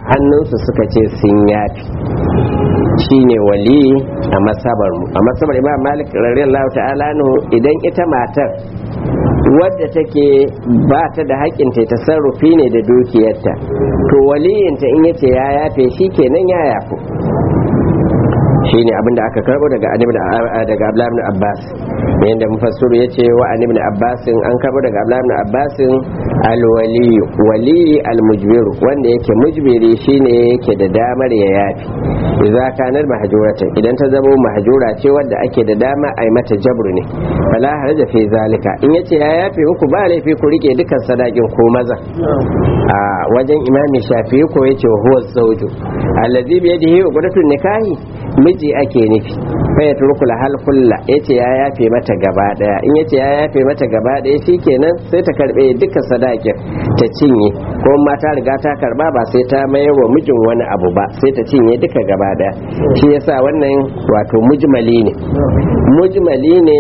hannunsu suka ce sun yafi shine wali a masabar mu a masabar imam malik radiyallahu ta'ala anhu idan ita matar wadda take ba ta da haƙƙin ta tasarrufi ne da dukiyarta to waliyinta in yace ya yafe shi kenan ya yafu shine abinda aka karbo daga daga Abdullah ibn Abbas yanda mufassir yace wa an ibn Abbas an karbo daga Abdullah ibn Abbas al-wali wali al-mujbir wanda yake mujbiri shine yake da damar ya yafi idza kanar mahjurata idan ta zama mahjura ce wadda ake da dama ai mata jabru ne fala haraja fi zalika in yace ya yafe uku ba laifi ku rike dukan sadakin ko maza a wajen imami shafi ko yace huwa zawju allazi bi yadihi uqdatun nikahi miji ake nufi fa ya turku hal kulla yace ya yafe mata gaba daya in yace ya yafe mata gaba daya shikenan sai ta karbe duka sadakin ta cinye ko ma ta riga ta karba ba sai ta mayar wa mijin wani abu ba sai ta cinye duka gaba daya shi yasa wannan wato mujmali ne mujmali ne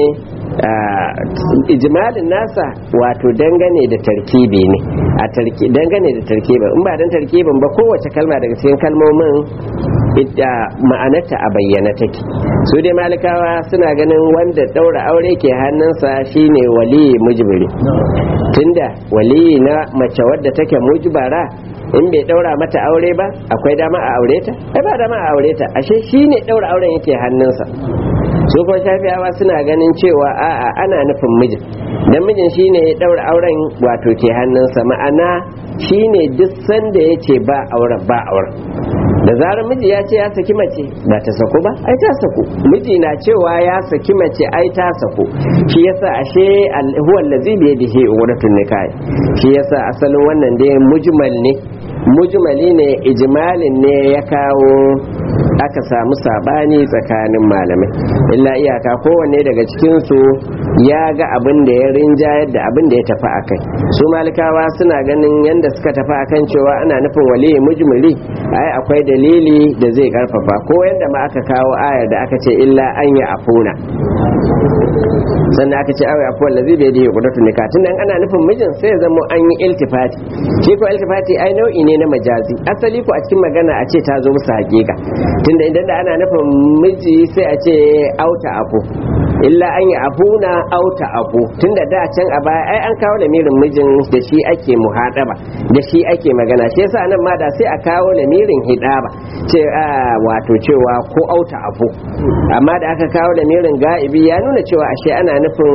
ijmalin nasa wato dangane da tarkibi ne a dangane da tarkibin in ba dan tarkibin ba kowace kalma daga cikin kalmomin ita ma'anarta a bayyana take su dai malikawa suna ganin wanda daura aure ke hannunsa shine wali mujbiri tunda wali na mace wadda take mujbara in bai daura mata aure ba akwai dama a aure ta ai ba dama a aure ta ashe shine daura auren yake hannunsa su kuma shafiyawa suna ganin cewa a'a ana nufin mijin dan mijin shine ya daura auren wato ke hannunsa ma'ana shine duk sanda yace ba auren ba auren da zarar miji ya ce ya saki mace ba ta saku ba ai ta saku miji na cewa ya saki mace ai ta saku shi yasa ashe huwa allazi bi yadihi uratun nikah shi yasa asalin wannan dai mujmal ne mujmali ne ijmalin ne ya kawo aka samu sabani tsakanin malamai illa iyaka kowanne daga cikinsu ya ga abin da ya rinjayar da abin da ya tafi a kai su malikawa suna ganin yadda suka tafi a kan cewa ana nufin waliyi mujmili ai akwai dalili da zai karfafa ko yadda ma aka kawo ayar da aka ce illa an yi afuna sannan aka ce awai afuwar da zai bai da kudatu nika tun nan ana nufin mijin sai ya zama an yi iltifati shi ko iltifati ai nau'i ne na majazi asali ko a cikin magana a ce ta zo musu hakika tunda idan da ana nufin miji sai a ce auta afu illa an yi afuna auta afu tunda da can a baya ai an kawo lamirin mijin da shi ake muhadaba da shi ake magana shi yasa nan ma da sai a kawo lamirin hidaba ce wato cewa ko auta afu amma da aka kawo lamirin ga'ibi ya nuna cewa ashe ana nufin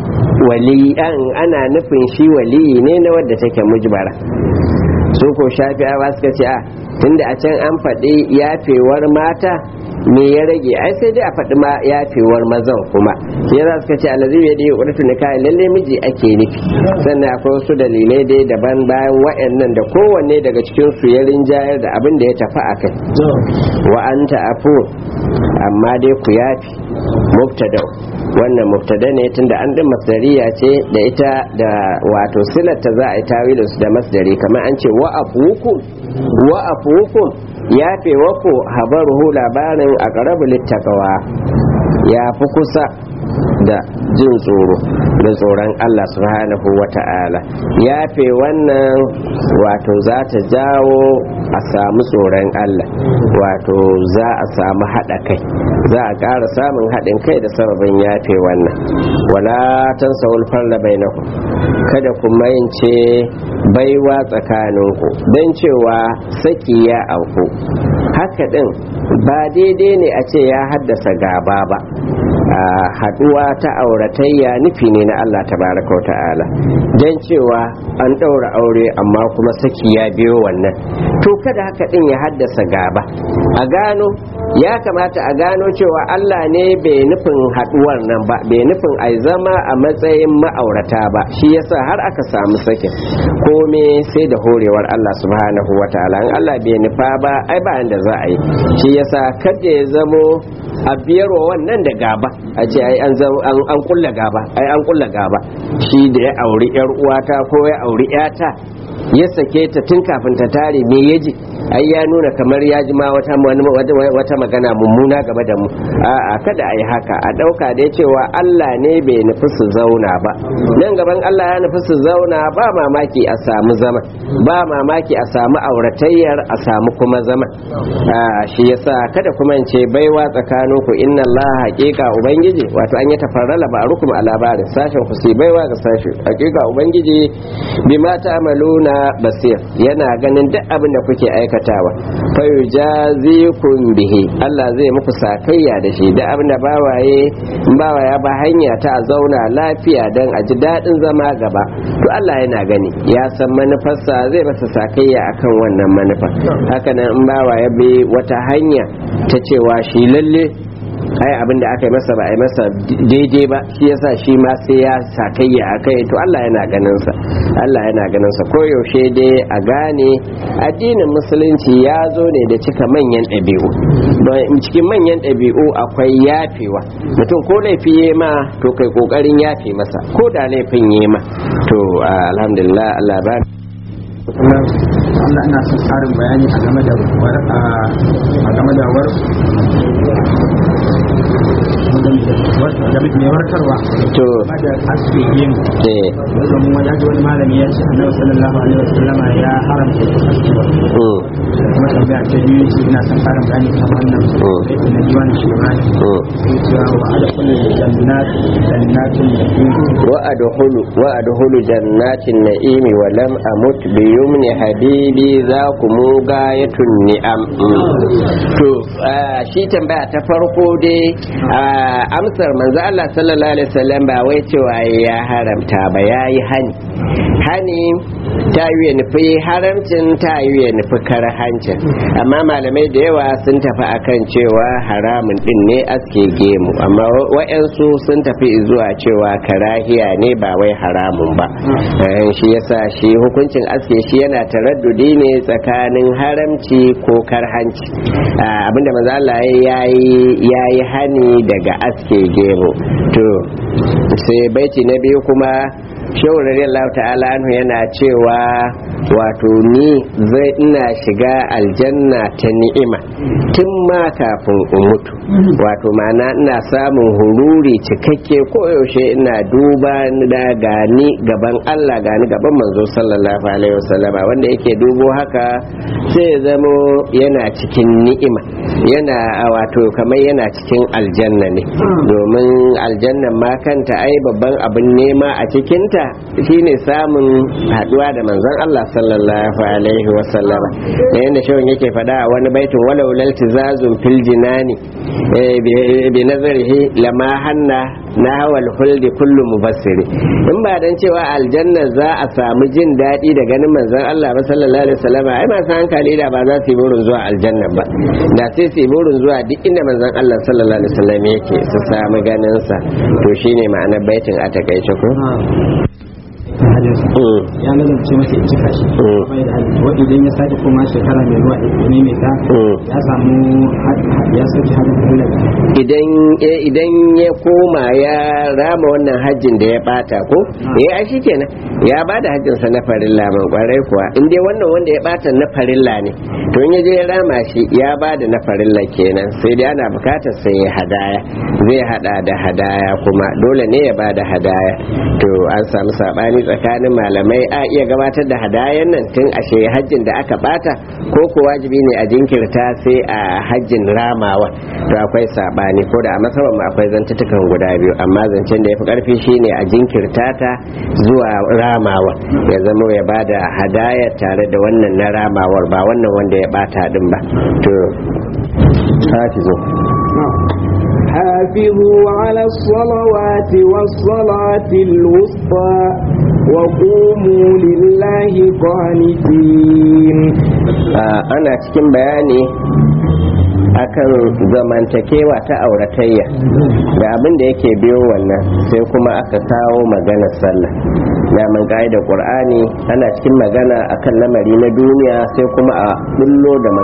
waliyan ana nufin shi waliyi ne na wadda take mujbara su ko shafi'awa suka ce a tunda a can an faɗi yafewar mata me ya rage ai sai dai a faɗi ma yafewar mazan kuma ya za suka ce alazi ya dai wadatu ne kayan lalle miji ake nufi sannan akwai wasu dalilai dai daban bayan wa'annan da kowanne daga cikin su ya rinjayar da abin da ya tafi a kai wa anta afu amma dai ku yafi mubtada wannan mubtada ne tunda an din masdariya ce da ita da wato silata za a yi tawilin su da masdari kamar an ce wa afukum wa afukum yafe wako habaruhu labarin a ƙarabu littakawa ya fi kusa da jin tsoro da tsoron Allah subhanahu wa ta'ala yafe wannan wato za ta jawo a samu tsoron Allah wato za a samu haɗa kai za a ƙara samun haɗin kai da sababin yafe wannan wala tan sawul farla bainakum kada ku mayance baiwa tsakaninku don cewa saki ya auku haka ɗin ba daidai ne a ce ya haddasa gaba ba haduwa ta auratayya nufi ne na Allah tabaraka wa ta'ala don cewa an ɗaura aure amma kuma saki ya biyo wannan to kada haka ɗin ya haddasa gaba a gano ya kamata a gano cewa Allah ne bai nufin haduwar nan ba bai nufin ai zama a matsayin ma'aurata ba shi yasa har aka samu sakin kome sai da horewar Allah subhanahu wa ta'ala in Allah bai nufa ba ai ba da za a yi shi yasa kada ya zamo a biyarwa wannan da gaba a ce ai an an kulla gaba ai an kulla gaba shi da ya auri yar uwata ko ya auri yata ya sake ta tun kafin ta tare me yaji ai ya nuna kamar ya ji ma wata wata magana mummuna game da mu a'a kada a yi haka a ɗauka da cewa Allah ne bai nufi su zauna ba nan gaban Allah ya nufi su zauna ba mamaki a samu zama ba mamaki a samu auratayyar a samu kuma zama shi yasa kada kuma in ce baiwa tsakanin ku inna Allah haqiqa ubangiji wato an yi tafarrala ba rukum a labarin sashen ku sai baiwa ga sashen haqiqa ubangiji bima ta'maluna basir yana ganin duk abin da kuke aikatawa fa yujazikum bihi Allah zai muku sakayya da shi duk abin da bawaye bawa ya ba hanya ta zauna lafiya dan a ji daɗin zama gaba to Allah yana gani ya san manufarsa zai masa sakayya akan wannan manufa haka nan in bawa ya bi wata hanya ta cewa shi lalle ai abinda aka yi masa ba a yi masa daidai ba shi yasa shi ma sai ya sakayya a kai to Allah yana ganin sa Allah yana ganin sa koyaushe dai a gane addinin musulunci ya zo ne da cika manyan ɗabi'u don cikin manyan ɗabi'u akwai yafewa mutum ko laifi ya ma to kai kokarin yafe masa ko da laifin ya ma to alhamdulillah Allah ba Allah ina son tsarin bayani a game da a game da war mai warkarwa to da aske yin eh domin wani ji wani malami ya ce annabi sallallahu alaihi wasallama ya haramta askewa mm, kuma tambaya ta biyu ce ina son tsarin bayani kan wannan Mm. aiki na diwan shemani mm. cewa wa adkhulu jannat jannatin yaqin wa adkhulu wa adkhulu jannatin na'imi wa lam amut bi yumni habibi za ku mu gayatun ni'am Mm. to ah, shi tambaya ta farko dai ah, amsar manzo Allah sallallahu alaihi wasallam ba wai cewa ya haramta ba yayi hani hani ta yi ya nufi haramcin ta yi ya nufi karhancin amma malamai da yawa sun tafi akan cewa haramun din ne aske gemu amma wa'yansu sun tafi zuwa cewa karahiya ne ba wai haramun ba Eh, shi yasa shi hukuncin aske shi yana taraddudi ne tsakanin haramci ko karhanci Ah, abinda maza Allah ya yi hani daga aske gemu to sai baiti na biyu kuma shehu radiyallahu ta'ala anhu yana cewa wato ni zai ina shiga aljanna ta ni'ima tun ma kafin in mutu wato ma'ana ina samun hururi cikakke koyaushe ina duba da gani gaban Allah gani gaban manzo sallallahu alaihi wasallam wanda yake dubo haka sai ya zamo yana cikin ni'ima yana a wato kamar yana cikin aljanna ne domin aljannan ma kanta ai babban abin nema a cikinta shine samun haduwa da manzon Allah sallallahu alaihi wasallam da yanda shawun yake faɗa a wani baitin walau laltizazun fil jinani eh, bi- bi nazarihi lama hanna na hawal huldi kullu mubassiri in ba dan cewa aljanna za a samu jin daɗi da ganin manzon Allah ba sallallahu alaihi wasallam ai masu hankali da ba za su yi burin zuwa aljanna ba da sai su yi burin zuwa duk inda manzon Allah sallallahu alaihi wasallam yake su samu ganin sa to shine ma'anar baitin a takaice ko Mm, ya lalace masa ya cika shi Mm. bai da hali wa idan ya sake koma shekara mai zuwa ne mai ta Mm. ya samu had- had- ya sake hadin Allah idan eh, idan ya koma ya rama wannan hajjin da ya bata ko eh ai shikenan ya bada hajjin sa na farilla man kwarai kuwa in dai wannan wanda ya bata na farilla ne to in ya je ya rama shi ya bada na farilla kenan sai dai ana bukatar sai ya hadaya zai hada da hadaya kuma dole ne ya bada hadaya to an samu sabani tsakanin malamai a iya gabatar da hadayan nan tun a shi hajjin da aka bata ko ko wajibi ne a jinkirta sai a hajjin ramawa to akwai sabani ko da a masaban mu akwai zantutukan guda biyu amma zancen da ya fi karfi shine a jinkirta ta zuwa ramawa ya zama ya bada hadaya tare da wannan na ramawar ba wannan wanda ya bata din ba to hafizu حافظوا على الصلوات والصلاة الوسطى وقوموا لله قانتين Ah, ana cikin bayani akan zamantakewa ta auratayya da abin da yake biyo wannan sai kuma aka kawo maganar sallah daman da qur'ani ana cikin magana akan lamari na duniya sai kuma a bullo da magana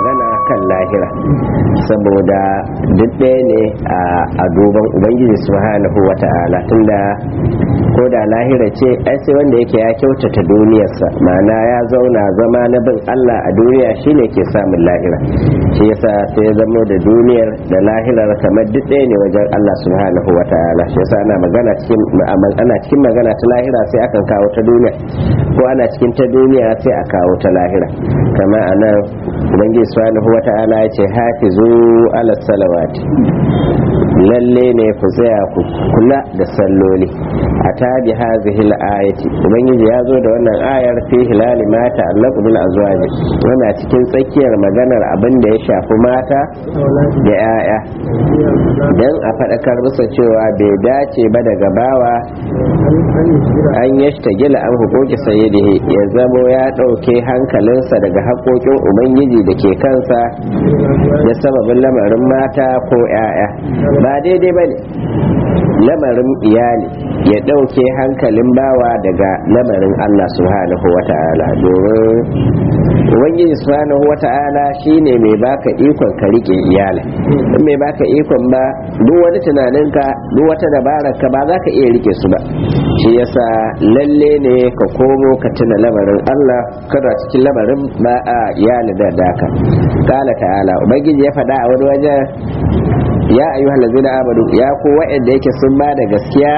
kan lahira saboda duk ɗaya ne a duban ubangiji subhanahu wa ta'ala tunda ko da lahira ce ai sai wanda yake ya kyautata duniyarsa ma'ana ya zauna zama na bin Allah a duniya shine ke samun lahira shi yasa sai ya zamo da duniyar da lahirar kamar duk ɗaya ne wajen Allah subhanahu wa ta'ala shi yasa ana magana cikin ana cikin magana ta lahira sai akan kawo ta duniya ko ana cikin ta duniya sai a kawo ta lahira kama anan ubangiji subhanahu wa ta'ala ya ce hafizu ala salawati lalle ne ku tsaya ku kula da salloli a tabi hazihil ayati ubangiji ya zo da wannan ayar fi hilali mata allaqu bil azwaji yana cikin tsakiyar maganar abin da ya shafi mata da 'ya'ya dan a faɗakar musa cewa bai dace ba daga bawa an yashta gila an hukuki sayyidihi ya zamo ya ɗauke hankalinsa daga haƙoƙin ubangiji da ke kansa da sababin lamarin mata ko 'ya'ya ba daidai ba ne lamarin iyali ya ɗauke hankalin bawa daga lamarin Allah subhanahu wa ta'ala domin ubangiji subhanahu wa ta'ala shine mai baka ikon ka rike iyali in mai baka ikon ba duk wani tunaninka duk wata dabarar ka ba za ka iya rike su ba shi yasa lalle ne ka komo ka tuna lamarin Allah kada cikin lamarin ba a iyali da daka kala ta'ala ubangiji ya faɗa a wani wajen ya ayyuhal ladzina amanu ya ku wa'anda yake sun ba da gaskiya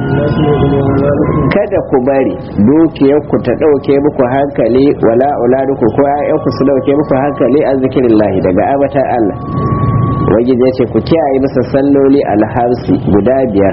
kada ku bari dukiyar ku ta dauke muku hankali wala auladuku ko ayyan ku su dauke muku hankali an zikirillahi daga abata Allah wajen ya ce ku kiyaye masa salloli alharsi guda biyar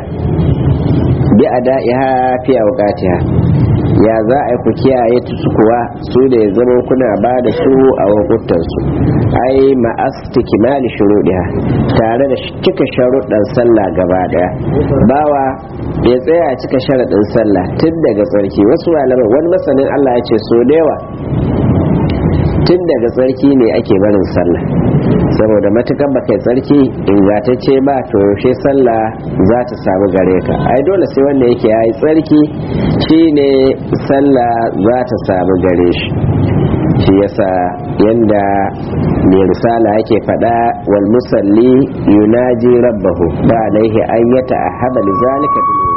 bi ada'iha fi awqatiha ya za a ku kiyaye su kuwa su da ya zama kuna ba da su a wakutansu ai ma'astikimali shuruɗiha tare da cika sharuɗan sallah gaba daya bawa ya tsaya a cika sharaɗin sallah tun daga tsarki wasu malamai wani masanin Allah ya ce so da yawa tun daga tsarki ne ake barin sallah saboda matukan ba kai tsarki ingantacce ba to yaushe sallah za ta samu gare ka ai dole sai wanda yake yayi tsarki shine sallah za ta samu gare shi shi yasa yanda mai risala yake faɗa wal musalli yunaji rabbahu ba alaihi an yata ahaba lizalika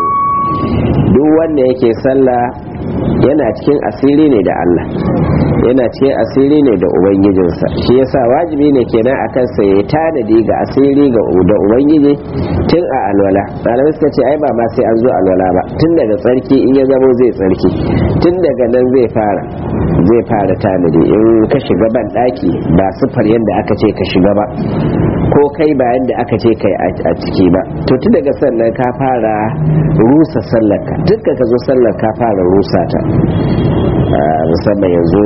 duk wanda yake sallah yana cikin asiri ne da Allah yana cikin asiri ne da ubangijinsa shi yasa wajibi ne kenan akan sa ya tanadi ga asiri ga da ubangiji tun a alwala malamai suka ce ai ba ma sai an zo alwala ba tun daga tsarki in ya zamo zai tsarki tun daga nan zai fara zai fara tanadi in ka shiga ban daki ba sufar yadda aka ce ka shiga ba ko kai ba yadda aka ce kai a ciki ba to tun daga sannan ka fara rusa sallarka duk ka zo sallar ka fara rusa ta musamman yanzu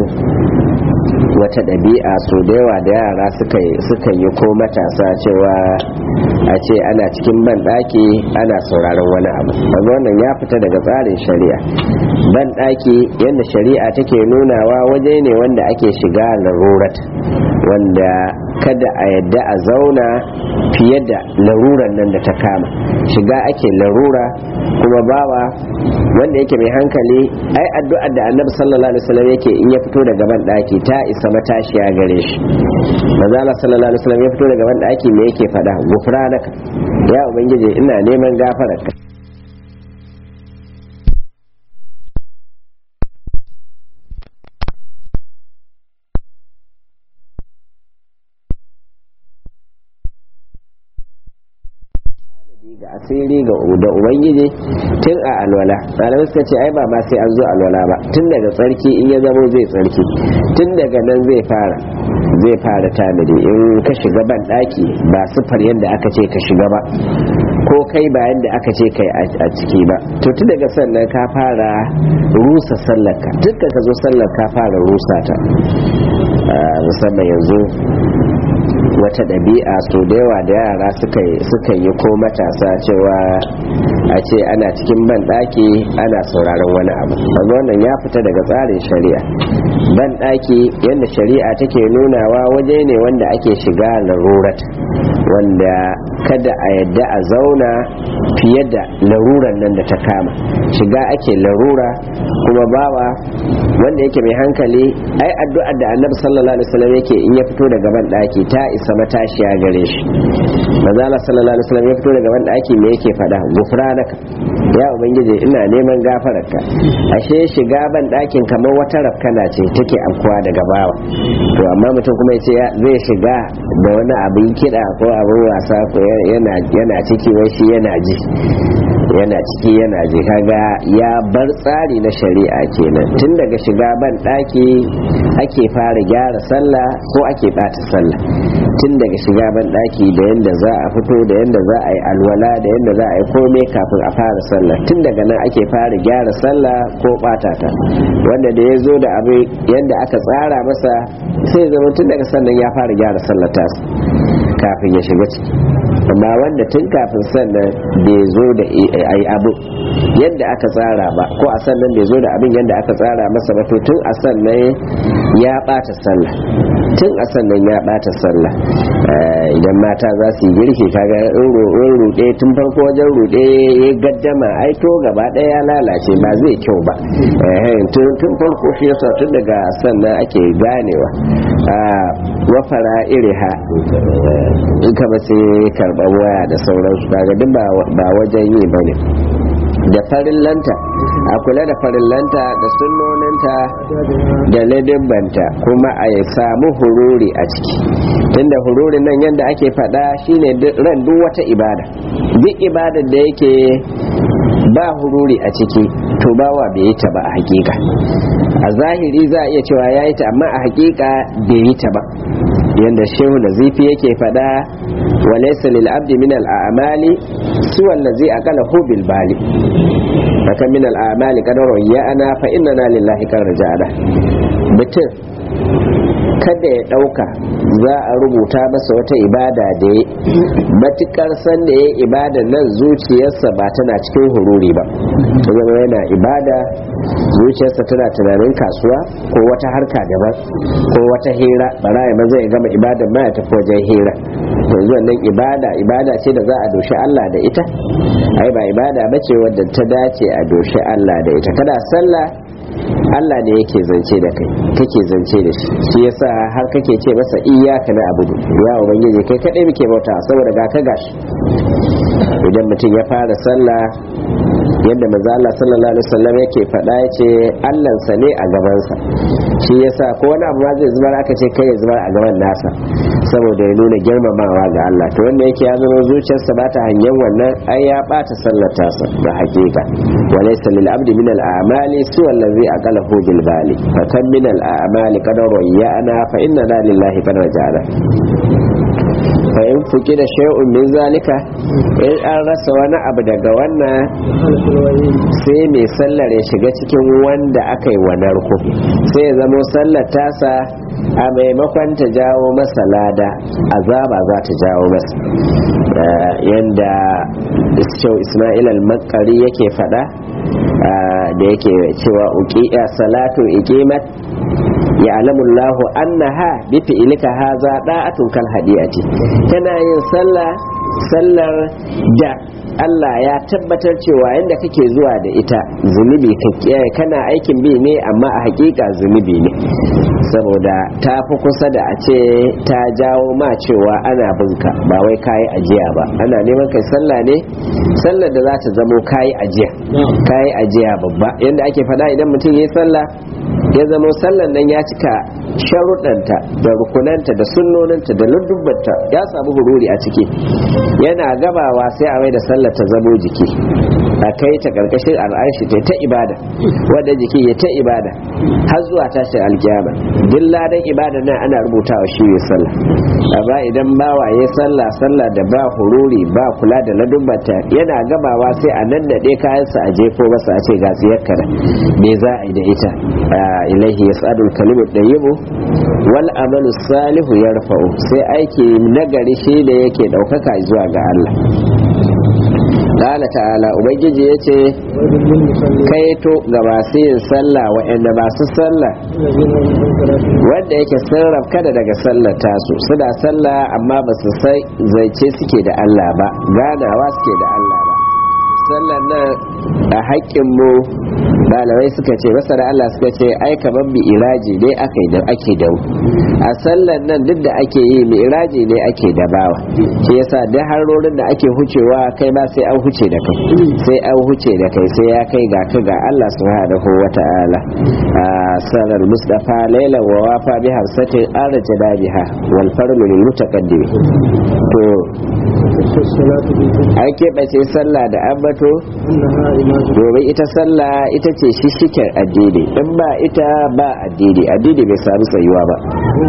wata ɗabi'a so da yawa da yara suka yi ko matasa cewa a ce ana cikin banɗaki ana sauraron wani abu amma wannan ya fita daga tsarin shari'a banɗaki yadda shari'a take nunawa waje ne wanda ake shiga larurat wanda kada a yadda a zauna fiye da laruran nan da ta kama shiga ake larura kuma bawa wanda yake mai hankali ai addu'ar da annabi sallallahu alaihi wasallam yake in ya fito daga ban daki ta isa matashiya gare shi manzo Allah sallallahu alaihi wasallam ya fito daga ban daki me yake fada gufranaka ya ubangiji ina neman gafararka ga asiri ga da ubangiji tun a alwala malamai suka ce ai ba ma sai an zo alwala ba tun daga tsarki in ya zamo zai tsarki tun daga nan zai fara zai fara tanadi in ka shiga ban daki ba sufar yadda aka ce ka shiga ba ko kai ba yadda aka ce kai a ciki ba to tun daga sannan ka fara rusa sallarka tun ka zo sallar ka fara rusa ta musamman yanzu wata ɗabi'a so da yawa da yara suka yi ko matasa cewa a ce ana cikin banɗaki ana sauraron wani abu amma wannan ya fita daga tsarin shari'a banɗaki yadda shari'a take nunawa waje ne wanda ake shiga larurat wanda kada a yadda a zauna fiye da laruran nan da ta kama shiga ake larura kuma bawa wanda yake mai hankali ai addu'ar da annabi sallallahu alaihi wasallam yake in ya fito daga ban daki ta isa matashiya gare shi manzo Allah sallallahu alaihi wasallam ya fito daga ban daki me yake fada gufranaka ya ubangiji ina neman gafararka ashe shiga ban dakin kamar wata rafkana ce take afkuwa daga bawa to amma mutum kuma yace zai shiga da wani abin kiɗa ko abin wasa ko yana ciki wai shi yana ji yana ciki yana ji kaga ya bar tsari na shari'a kenan tun daga shiga ban ɗaki ake fara gyara sallah ko ake ɓata sallah tun daga shiga ban ɗaki da yadda za a fito da yadda za a yi alwala da yadda za a yi komai kafin a fara sallah tun daga nan ake fara gyara sallah ko ɓata ta wanda da ya zo da abu yadda aka tsara masa sai zama tun daga sannan ya fara gyara sallah ta kafin ya shiga ciki amma wanda tun kafin sannan bai zo da ai abu yadda aka tsara ba ko a sannan bai zo da abin yadda aka tsara masa ba to tun a sannan ya bata sallah tun a sannan ya bata sallah idan mata za su yi girki kaga in ruɗe tun farko wajen ruɗe ya gaddama ai to gaba ɗaya ya lalace ba zai kyau ba tun farko shi yasa tun daga sannan ake ganewa wafara iriha in kama sai karɓar waya da sauransu kaga duk ba wajen yi ba ne da farin lanta a kula da farin lanta da sunnoninta da ladibbanta kuma a samu hururi a ciki tunda hururi nan yadda ake faɗa shine ran duk wata ibada duk ibadar da yake ba hururi a ciki to bawa bai yi ta ba a hakika a zahiri za a iya cewa ya yi ta amma a hakika bai yi ta ba yadda shehu nazifi yake fada wa laysa lil abdi min al a'mali suwa allazi aqala hu bil bali haka min al a'mali qadaru ya ana fa inna lillahi kan rajada mutum kada ya dauka za a rubuta masa wata ibada da ya matukar san da ya ibada nan zuciyarsa ba tana cikin hururi ba zama yana ibada zuciyarsa tana tunanin kasuwa ko wata harka daban ko wata hira bara ya maza ya gama ibada ma ya tafi wajen hira yanzu wannan ibada ibada ce da za a doshi Allah da ita ai ba ibada bace wadda ta dace a doshi Allah da ita kada sallah Allah ne yake zance da kai kake zance da shi shi yasa har kake ce masa iyyaka na abudu ya ubangiji kai kadai muke bauta saboda ga ka gashi idan mutum ya fara sallah yadda manzo Allah sallallahu alaihi wasallam yake faɗa yace Allah sa ne a gabansa shi yasa ko wani abu ma zai zubar aka ce kai ya zubar a gaban nasa saboda ya nuna girmamawa ga Allah to wanda yake ya zama zuciyarsa ba ta hanyar wannan ai ya bata sallar tasa da hakika wa laysa lil abdi min al a'mali su allazi aqalahu bil bali fa kam min al a'mali qad rayyana fa inna lillahi qad rajala fa in fuki da shay'un min zalika in an rasa wani abu daga wannan sai mai sallar ya shiga cikin wanda aka yi wa narko sai ya zamo sallar tasa a maimakon ta jawo masa lada azaba za ta jawo masa yadda iskau ismail al-makari yake fada da yake cewa uqiya salatu iqimat ya'lamu Allahu annaha bi fi'lika hadha da'atun kal hadiyati kana yin sallah sallar da Allah ya tabbatar cewa yadda kake zuwa da ita zunubi kana aikin bi ne amma a hakika zunubi ne saboda ta fi kusa da a ce ta jawo ma cewa ana binka ba wai kayi ajiya ba ana neman kai sallah ne sallar da za ta zamo kayi ajiya kayi ajiya babba yadda ake faɗa idan mutum ya yi sallah ya zama sallan nan ya cika sharuɗanta da rukunanta da sunnoninta da luddubanta ya samu hururi a ciki yana gabawa sai a mai da sallar ta zamo jiki a kai ta karkashin al'arshi ta ta ibada wanda jiki ya ta ibada har zuwa tashin alkiyama duk ladan ibada nan ana rubutawa shi ne sallah amma idan bawa ya sallah sallah da ba hururi ba kula da ladubbanta yana gabawa sai a nan naɗe kayansa a jefo masa a ce ga tsiyarka da me za a yi da ita ilaihi yas'adul kalimu tayyibu wal amalu salihu yarfa'u sai aiki nagari shi da yake daukaka zuwa ga Allah Lala ta'ala Ubangiji ya ce kaito ga masu yin sallah waɗanda masu sallah wanda yake sun kada daga sallar tasu suna sallah amma ba su sai zance suke da Allah ba ganawa suke da Allah ba sallar nan a haƙƙinmu malamai suka ce masana Allah suka ce ai kamar bi iraji ne ake da ake da a sallar nan duk da ake yi mi iraji ne ake da bawa shi yasa duk harorin da ake hucewa kai ba sai an huce da kai sai an huce da kai sai ya kai ga ka ga Allah subhanahu wata'ala a sallar mustafa laila wa wafa bi hamsatin arjada biha wal farlu lil mutaqaddim to an keɓace sallah da ambato domin ita sallah ita ce shishiken addini in ba ita ba addini addini bai sami tsayuwa ba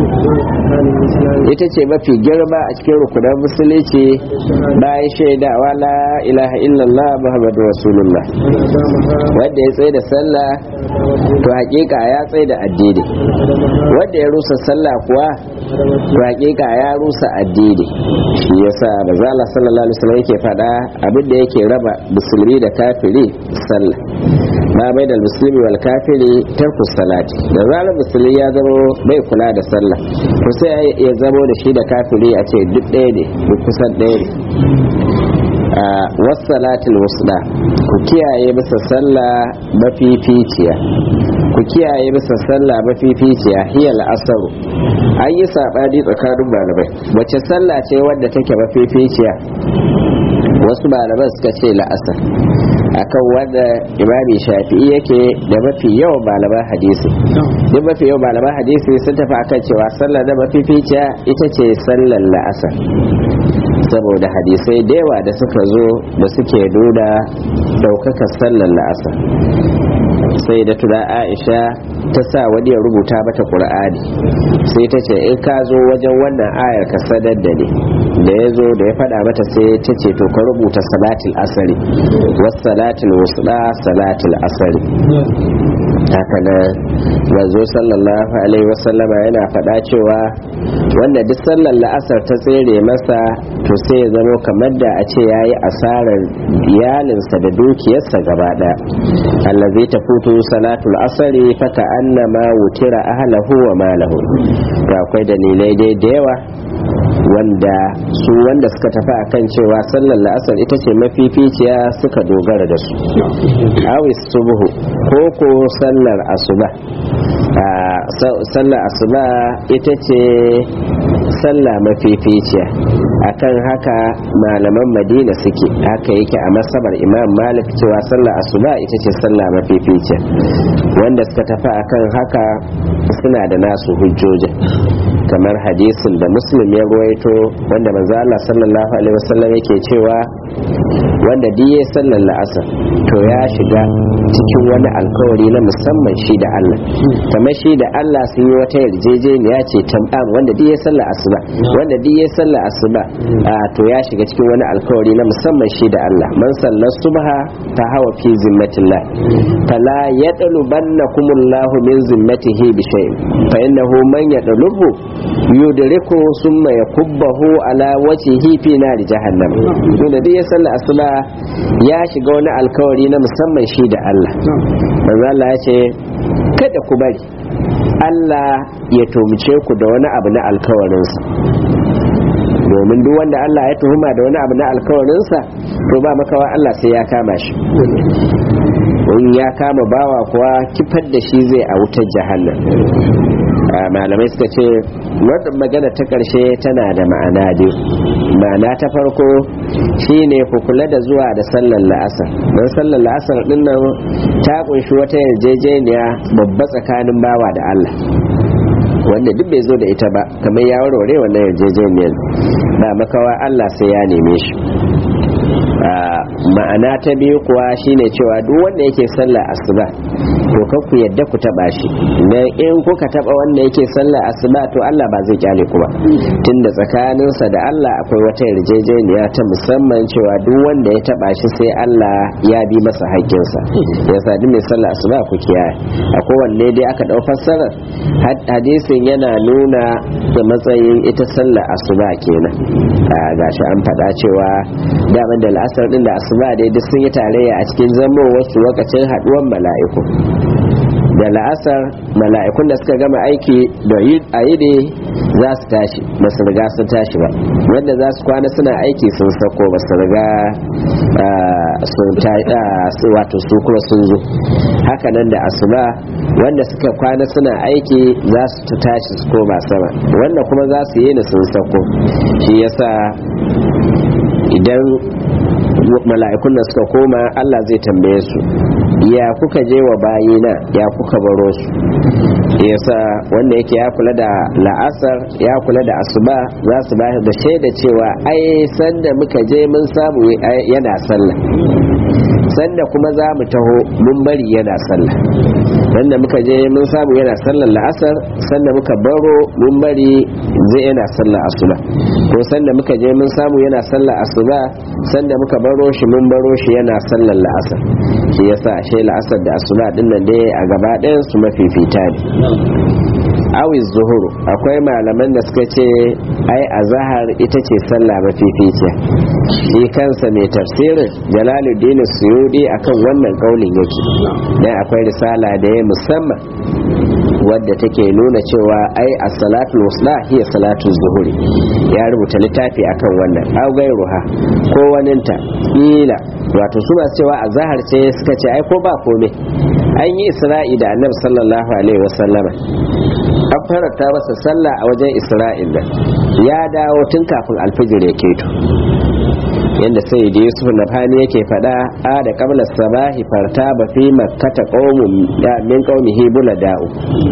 ita ce mafi girma a cikin rukunan musulunci bayan shaidawa la ilaha illallah muhammadu rasulullah wanda ya tsaye da sallah to hakika ya tsaye da addini wanda ya rusa sallah kuwa to hakika ya rusa addini shi yasa bazala sallallahu alaihi wasallam yake fada abin da yake raba musulmi da kafiri sallah ma bai da musulmi wal kafiri tarku salati da zarar musulmi ya zama bai kula da sallah to sai ya zamo da shi da kafiri a ce duk ɗaya ne duk kusan ɗaya ne a wasalatul wusda ku kiyaye masa sallah mafificiya ku kiyaye masa sallah mafificiya hiyal asaru an yi saɓani tsakanin malamai wace sallah ce wadda take mafificiya wasu malaman suka ce la'asar akan wanda imami shafi'i yake da mafi yawan malaman hadisi duk mafi yawan malaman hadisi sun tafi akan cewa sallar da mafificiya ita ce sallar la'asar saboda hadisai da yawa da suka zo da suke nuna daukakar sallar la'asar sai da tuna aisha ta sa wani ya rubuta mata ƙur'ani sai ta ce in ka zo wajen wannan ayar ka sadar da ne da ya zo da ya faɗa mata sai ta ce to ka rubuta salatul asari wasu salatul wasuɗa salatul asari haka nan manzo sallallahu alaihi wasallama yana faɗa cewa wanda duk sallar la'asar ta tsere masa to sai ya zama kamar da a ce yayi asarar iyalinsa da dukiyarsa gaba ɗaya allazi ta futu salatul asari faka annama wutira ahlahu wa malahu to akwai dalilai dai da yawa wanda su wanda suka tafi akan cewa sallar la'asar ita ce mafificiya suka dogara da su awis subuhu ko ko sallar asuba sallar asuba ita ce sallah mafificiya akan haka malaman madina suke haka yake a masabar imam malik cewa sallar asuba ita ce sallah mafificiya wanda suka tafi akan haka suna da nasu hujjojin kamar hadisin da muslim ya ruwaito wanda manzo Allah sallallahu alaihi wasallam yake cewa wanda diye sallar la'asar to ya shiga cikin wani alkawari na musamman shi da Allah kamar shi da Allah sun yi wata yarjejeniya ce tamam wanda diye sallar asuba wanda diye sallar asuba to ya shiga cikin wani alkawari na musamman shi da Allah man sallar subha ta hawa fi zimmatillah fala yadlubannakumullahu min zimmatihi bi shay'in fa innahu man yadlubu yudriku summa yakubbahu ala wajhihi fi nari jahannam wanda duk ya salla asuba ya shiga wani alkawari na musamman shi da Allah manzo Allah ya ce kada ku bari Allah ya tumce ku da wani abu na alkawarinsa domin duk wanda Allah ya tuhuma da wani abu na alkawarinsa to ba makawa Allah sai ya kama shi in ya kama bawa kuwa kifar da shi zai a wutar jahannam malamai suka ce wannan magana ta ƙarshe tana da ma'ana biyu ma'ana ta farko shine ku kula da zuwa da sallar la'asar don sallar la'asar din nan ta kunshi wata yarjejeniya babba tsakanin bawa da Allah wanda duk bai zo da ita ba kamar ya warware wannan yarjejeniyar ba makawa Allah sai ya neme shi ma'ana ta biyu kuwa shine cewa duk wanda yake sallah asuba to kan ku yadda ku taba shi dan in kuka taba wanda yake sallah asuba to Allah ba zai kyale ku ba tunda tsakaninsa da Allah akwai wata yarjejeniya ta musamman cewa duk wanda ya taba shi sai Allah ya bi masa haƙƙinsa yasa duk mai sallah asuba ku kiyaye akwai wanne dai aka dau fassarar hadisin yana nuna da matsayin ita sallah asuba kenan gashi an faɗa cewa daman da la'asar din da da asuba dai duk sun yi tarayya a cikin zamo wasu lokacin haduwan mala'iku da la'asar mala'ikun da suka gama aiki da a yi ne za su tashi ba su riga sun tashi ba wanda za su kwana suna aiki sun sako ba su riga sun wato su kuma sun zo hakanan da asuba wanda suka kwana suna aiki za su tashi su koma sama wanda kuma za su yi ni sun sako shi yasa idan mala'ikun da suka koma Allah zai tambaye su ya kuka je wa bayina ya kuka baro su yasa wanda yake ya kula da la'asar ya kula da asuba za su ba da shaida cewa ai sanda muka je mun samu yana sallah sanda kuma za mu taho mun bari yana sallah sanda muka je mun samu yana sallar la'asar sanda muka baro mun bari zai yana sallar asuba ko sanda muka je mun samu yana sallar asuba sanda muka baro shi mun baro shi yana sallar la'asar shi yasa ashe la'asar da asuba din nan dai a gaba ɗayan su mafifita ne awi zuhuru akwai malaman da suka ce ai azahar ita ce sallah mafificiya shi kansa mai tafsirin jalaluddin suyudi akan wannan kaulin yake dan akwai risala da ya musamman wadda take nuna cewa ai as-salatu wusla hiya salatu zuhuri ya rubuta littafi akan wannan au gairuha ko waninta kila wato su masu cewa azahar ce suka ce ai ko ba komai an yi isra'i da annabi sallallahu alaihi wasallama an faranta masa sallah a wajen isra'il nan ya dawo tun kafin alfijir ya keto yadda sai da yusuf nafani yake fada a da kabla sabahi farta ba fi makkata qaumun min qaumihi bulada'u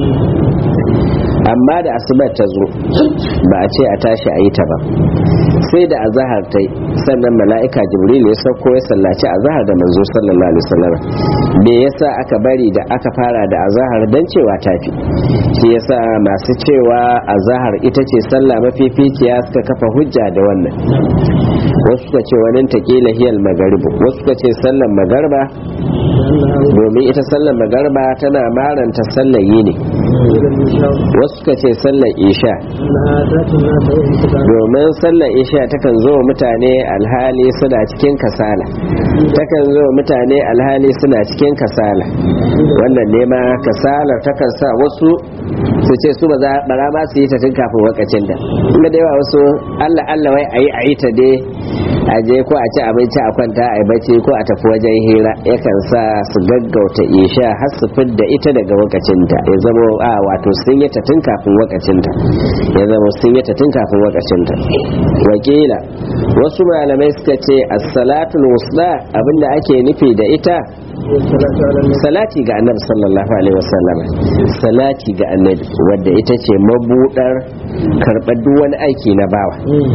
amma da asubar ta zo ba a ce a tashi a yi ta ba sai da azahar ta sannan mala'ika jibril ya sauko ya sallaci azahar da manzo sallallahu alaihi wasallam me yasa aka bari da aka fara da azahar dan cewa tafi shi yasa masu cewa azahar ita ce sallah mafificiya suka kafa hujja da wannan wasu suka ce wani taƙila hiyal magaribu wasu suka ce sallan magarba domin ita sallan magarba tana maranta sallar yini wasu suka ce sallar isha domin sallar isha takan zo mutane alhali suna cikin kasala takan zo mutane alhali suna cikin kasala wannan nema kasalar takan sa wasu su ce su ba za bara ma su yi ta tun kafin wakacin da inda da yawa wasu allah allah wai ayi ayi ta dai a je ko a ci abinci a kwanta a yi bacci ko a tafi wajen hira yakan sa su gaggauta isha har su fidda ita daga wakacinta ya zama a wato sun yi ta tun kafin wakacinta ya zama sun yi ta tun kafin wakacinta wakila wasu malamai suka ce as-salatul wusla abinda ake nufi da ita salati ga annabi sallallahu alaihi wasallam salati ga annabi wadda ita ce mabudar karɓar duk wani aiki na bawa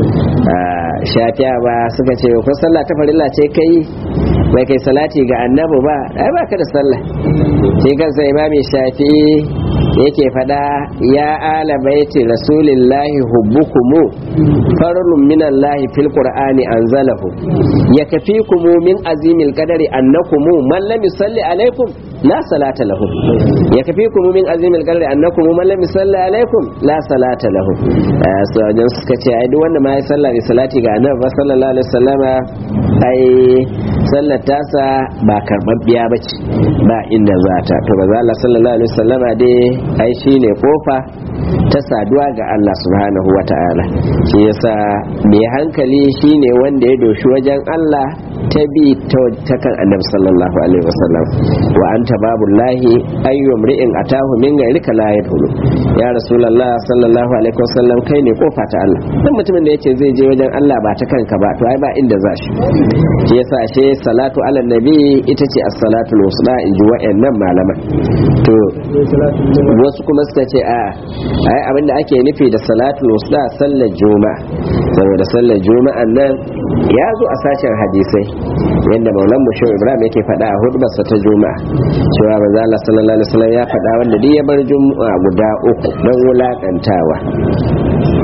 shafiya ba suka ce ko sallah ta farilla ce kai bai kai salati ga annabi ba ai ba ka da sallah sai kansa imami shafi yake fada ya ala baiti rasulillahi hubbukumu farlun minallahi fil qur'ani anzalahu yakfikumu min azimil qadari annakumu man lam yusalli alaikum la salata lahu yakfikumu min azimil qadari annakum man lam yusalli alaikum la salata lahu sajan suka ce ai duk wanda ma ya salla bi salati ga annabi sallallahu alaihi wasallama ai sallar tasa ba karbabbiya bace ba inda za ta to ba Allah sallallahu alaihi wasallama dai ai shine kofa ta saduwa ga Allah subhanahu wa ta'ala shi yasa mai hankali shine wanda ya doshi wajen Allah ta bi ta kan annabi sallallahu alaihi wasallam wa anta babullahi ayyum ri'in atahu min ghayrika la yadkhulu ya rasulullah sallallahu alaihi wasallam kai ne kofa ta Allah dan mutumin da yace zai je wajen Allah ba ta kanka ba to ai ba inda za shi shi yasa she salatu ala nabi ita ce as-salatul wusla in ji wa'annan malaman to wasu kuma suka ce a ai abinda ake nufi da salatul wusla sallar juma'a saboda sallar juma'an nan ya zo a sashen hadisai yadda maulan musho ibrahim yake faɗa a hudubarsa ta juma'a cewa manzo Allah sallallahu alaihi wasallam ya faɗa wanda duk ya bar juma'a guda uku don wulakantawa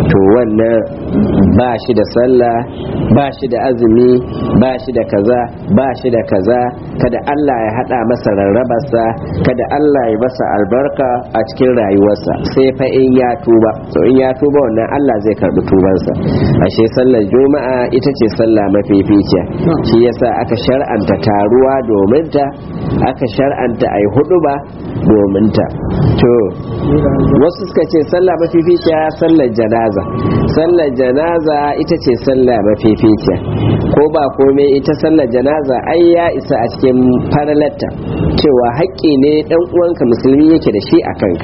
to wannan ba shi da sallah ba shi da azumi ba shi da kaza ba shi da kaza kada Allah ya hada masa rarrabarsa kada Allah ya masa albarka a cikin rayuwarsa sai fa in ya tuba to in ya tuba wannan Allah zai karbi tubansa ashe sallar juma'a ita ce sallah mafificiya shi yasa aka shar'anta taruwa domin ta aka shar'anta ai hudu ba domin ta to wasu suka ce sallah mafificiya sallar janaza sallar janaza ita ce sallah mafificiya ko ba komai ita sallar janaza ai ya isa a cikin faralatta cewa haƙƙi ne dan uwanka musulmi yake da shi a kanka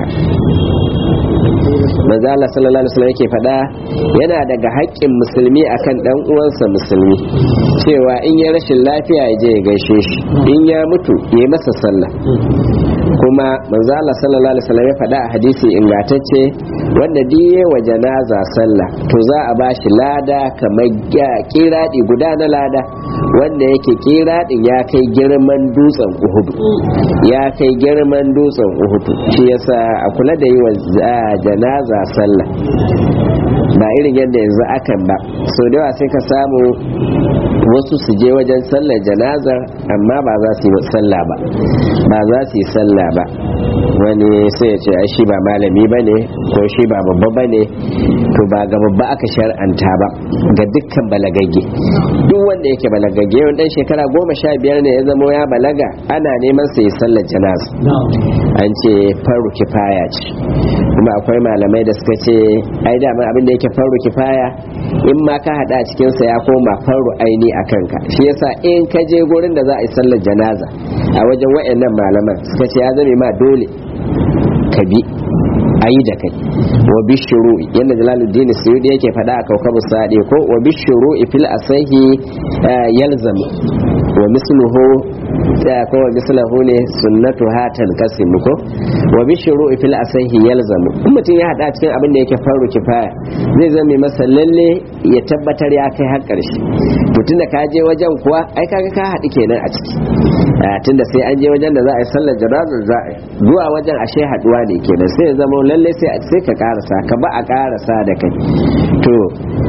manzo Allah sallallahu alaihi wasallam yake faɗa yana daga haƙƙin musulmi akan dan uwansa musulmi cewa in ya rashin lafiya ya je ya gaishe shi in ya mutu ya yi masa sallah kuma manzo Allah sallallahu alaihi wasallam ya faɗa a hadisi ingantacce wanda diye wa janaza sallah to za a bashi lada kamar kiradi guda na lada wanda yake kiradin ya kai girman dutsen uhudu ya kai girman dutsen uhudu shi yasa a kula da yi wa janaza sallah ba irin yadda yanzu akan ba so da yawa sai ka samu wasu su je wajen sallar janazar amma ba za su yi sallah ba ba za su yi sallah ba wani sai ya ce ai shi ba malami ba ne ko shi ba babba ba ne to ba ga babba aka shar'anta ba ga dukkan balagagge duk wanda yake balagagge wani dan shekara goma sha biyar ne ya zamo ya balaga ana neman sa yi sallar janaza an ce faru kifaya ce kuma akwai malamai da suka ce ai da abin da yake faru kifaya in ma ka hada cikin sa ya koma faru aini a kanka shi yasa in ka je gurin da za a yi sallar janaza a wajen wayannan malaman suka ce ya zame ma dole ka bi a yi da kai wa bishiru yadda jalaluddin suyudi yake faɗa a kaukabu sade ko wa bishiru fil asahi yalzamu wa misluhu ko wa mislahu ne sunnatu hatan kasim ko wa bishiru fil asahi yalzamu in mutum ya hada cikin abin da yake faru kifaya zai zame masa lalle ya tabbatar ya kai har karshe to tunda ka je wajen kuwa ai kaga ka haɗu kenan a ciki tunda sai an je wajen da za a yi sallar janazar za a yi zuwa wajen ashe haɗuwa ne kenan sai ya zama lalle sai sai ka karasa ka ba a karasa da kai to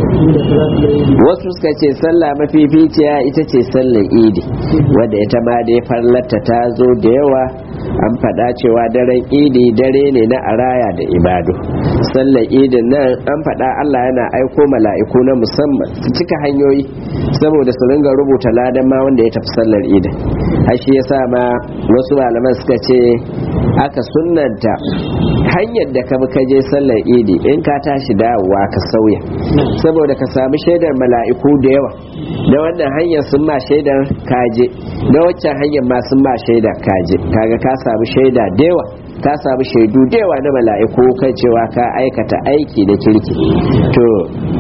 wasu suka ce sallah mafificiya ita ce sallar idi wadda ita ma dai farlarta ta zo da yawa an faɗa cewa daren idi dare ne na araya da ibadu sallar idin nan an faɗa allah yana aiko mala'iku na musamman su cika hanyoyi saboda su ringa rubuta ladan ma wanda ya tafi sallar idin har shi yasa ma wasu malaman suka ce aka sunnanta hanyar da ka ka je sallar idi in ka tashi dawowa ka sauya saboda ka sami shaidar mala'iku da yawa da wannan hanyar sun ma shaidar kaje da waccan hanyar ma sun ma shaidar kaje kaga ka samu shaida da yawa ka samu shaidu da yawa na mala'iku kan cewa ka aikata aiki da kirki to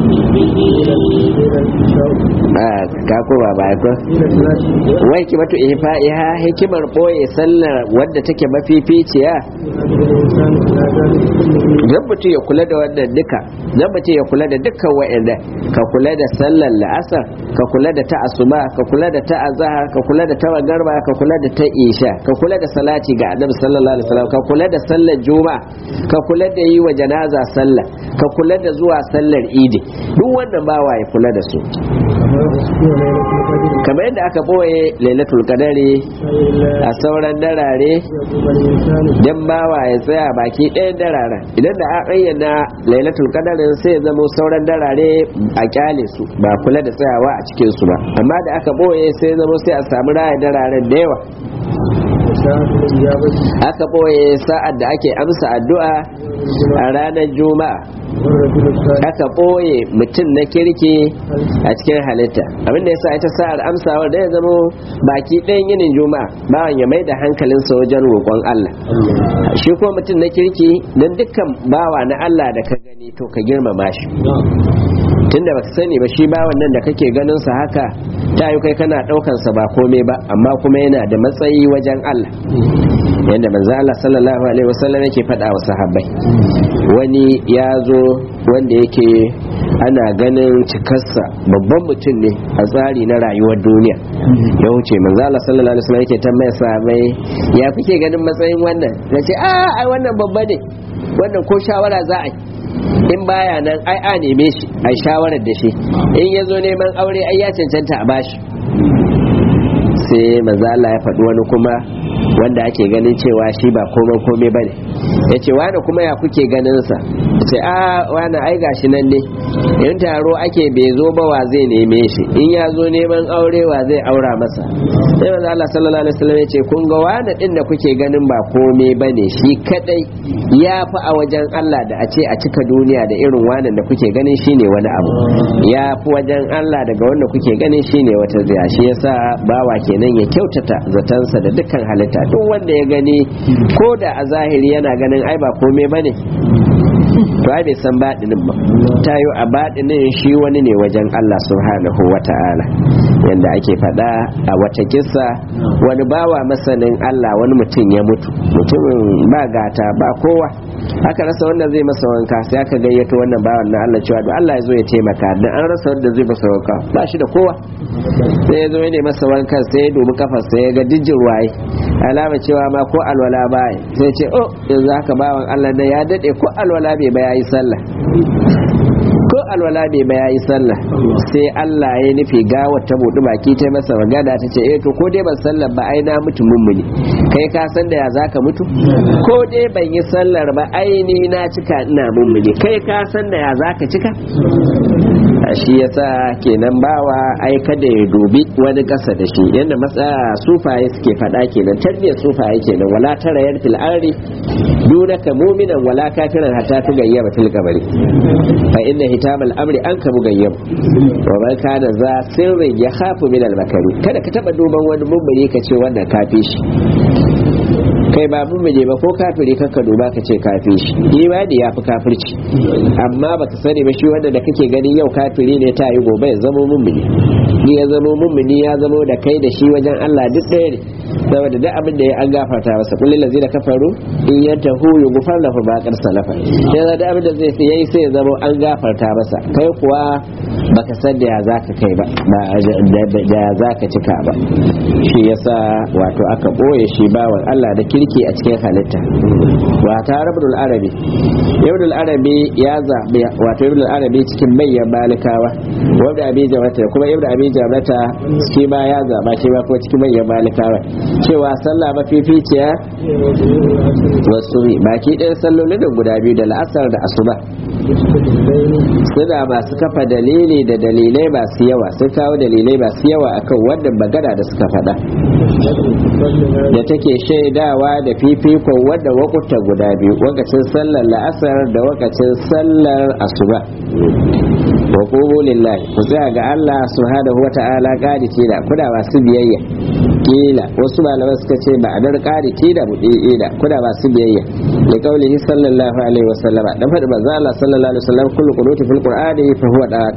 ka koma ba ko wai ki matu ihfa'iha hikimar boye sallar wadda take mafificiya dan mutum ya kula da wannan duka dan mutum ya kula da dukkan wa'anda ka kula da sallar la'asar ka kula da ta asuba ka kula da ta azhar ka kula da ta magarba ka kula da ta isha ka kula da salati ga annabi sallallahu alaihi wasallam ka kula da sallar juma'a ka kula da yi wa janaza sallah ka kula da zuwa sallar idi duk wannan bawa ya kula da su kamar yadda aka boye lailatul qadari a sauran darare dan bawa ya tsaya baki ɗayan dararen idan da an ayyana lailatul qadarin sai ya zama sauran darare a kyale su ba kula da tsayawa a cikin su ba amma da aka boye sai zama sai a samu raya dararen da yawa aka boye sa'ad da ake amsa addu'a a ranar juma'a aka ɓoye mutum na kirki a cikin halitta abinda ya sa ita sa'ar amsawar da ya zama baki ɗayan yinin juma'a bawan ya mai da hankalinsa wajen roƙon Allah shi ko mutum na kirki don dukkan bawa na Allah da ka gani to ka girmama shi tunda baka sani ba shi bawan nan da kake ganin sa haka ta yi kai kana ɗaukan sa ba komai ba amma kuma yana da matsayi wajen Allah yadda manzo Allah sallallahu alaihi wasallam yake faɗa wa sahabbai wani ya zo wanda yake ana ganin cikarsa babban mutum ne a tsari na rayuwar duniya ya wuce manzo Allah sallallahu alaihi wasallam yake tambaya sahabbai ya kuke ganin matsayin wannan nace a ai wannan babba ne wannan ko shawara za a yi in baya nan ai a neme shi a shawarar da shi in ya zo neman aure ai ya cancanta a bashi sai manzo Allah ya faɗi wani kuma wanda ake ganin cewa shi ba komai komai bane ya ce wani kuma ya kuke ganin sa ce a wani ai gashi nan ne in taro ake bai zo ba wa zai neme shi in ya zo neman aure wa zai aura masa sai manzo Allah sallallahu alaihi wasallam ya ce kun ga wani din da kuke ganin ba komai bane shi kadai ya fi a wajen Allah da a ce a cika duniya da irin wannan da kuke ganin shine wani abu ya fi wajen Allah daga wanda kuke ganin shine wata ziya shi yasa bawa kenan ya kyautata zatansa da dukkan halitta duk wanda ya gani ko da a zahiri yana ganin ai ba komai bane to ai bai san baɗinin ba ta yi a baɗinin shi wani ne wajen Allah subhanahu wa ta'ala yadda ake faɗa a wata kissa wani bawa masanin Allah wani mutum ya mutu mutumin ba gata ba kowa aka rasa wanda zai masa wanka sai aka gayyato wannan bawan na Allah cewa Allah ya zo ya taimaka dan an rasa wanda zai masa wanka ba shi da kowa sai ya zo ya masa wankan sai ya dubi kafar sai ya ga dijin waye alama cewa ma ko alwala ba sai ce oh yanzu haka bawan Allah na ya dade ko alwala bai ba yayi sallah ko alwala bai ba yayi sallah sai Allah ya nufi gawar ta buɗi baki ta masa magana ta ce eh to ko dai ban sallar ba ai na mutu mummuni kai ka san da ya zaka mutu ko dai ban yi sallar ba ai ni na cika ina mummuni kai ka san da ya zaka cika shi yasa kenan bawa ai kada ya dubi wani kasa da shi yadda matsaya sufaye suke faɗa kenan tarbiyyar sufaye kenan wala tara yar fil ardi dunaka mu'minan wala kafiran hatta tugayyaba fil qabri fa inna hitamal amri an ka mugayyab wa man kana za sirrin ya khafu min al makari kada ka taba duban wani mummuni ka ce wannan kafi shi kai ba mummune ba ko kafiri kanka duba ka ce kafi shi imani ya fi kafirci amma baka sani ba shi wanda da kake ganin yau kafiri ne ta yi gobe ya zama mummuni ni ya zama mummuni ya zama da kai da shi wajen Allah duk ɗaya ne saboda duk abin da ya an gafarta masa kullum lazi da kafaru in ya tahu ya gufar lafa ba kar salafa sai da abin da zai yayi sai ya zama an gafarta masa kai kuwa baka san da ya zaka kai ba da ya zaka cika ba shi yasa wato aka boye shi bawan Allah da kirki a cikin halitta wa ta rabdul arabi ibnul arabi ya zabi wato ibnul arabi cikin bayyan malikawa wanda abi jamata kuma ibnu abi jamata shi ma ya zaba shi ma kuma cikin bayyan malikawa cewa sallah mafificiya wasu baki ɗaya sallolin da guda biyu da la'asar da asuba suna masu kafa dalili da dalilai masu yawa sun kawo dalilai masu yawa akan wannan magana da suka faɗa da take shaidawa da fifikon wadda wakuta guda biyu wakacin sallar la'asar da wakacin sallar asuba wa qumu lillahi ku tsaya ga Allah subhanahu wata'ala qaditi da kuda masu biyayya kila wasu malaman suka ce ba adar qaditi da mudi da kuda masu biyayya li qaulihi sallallahu alaihi wasallama dan fadi manzo Allah sallallahu alaihi wasallam kullu qunuti fil qur'ani fa huwa da'at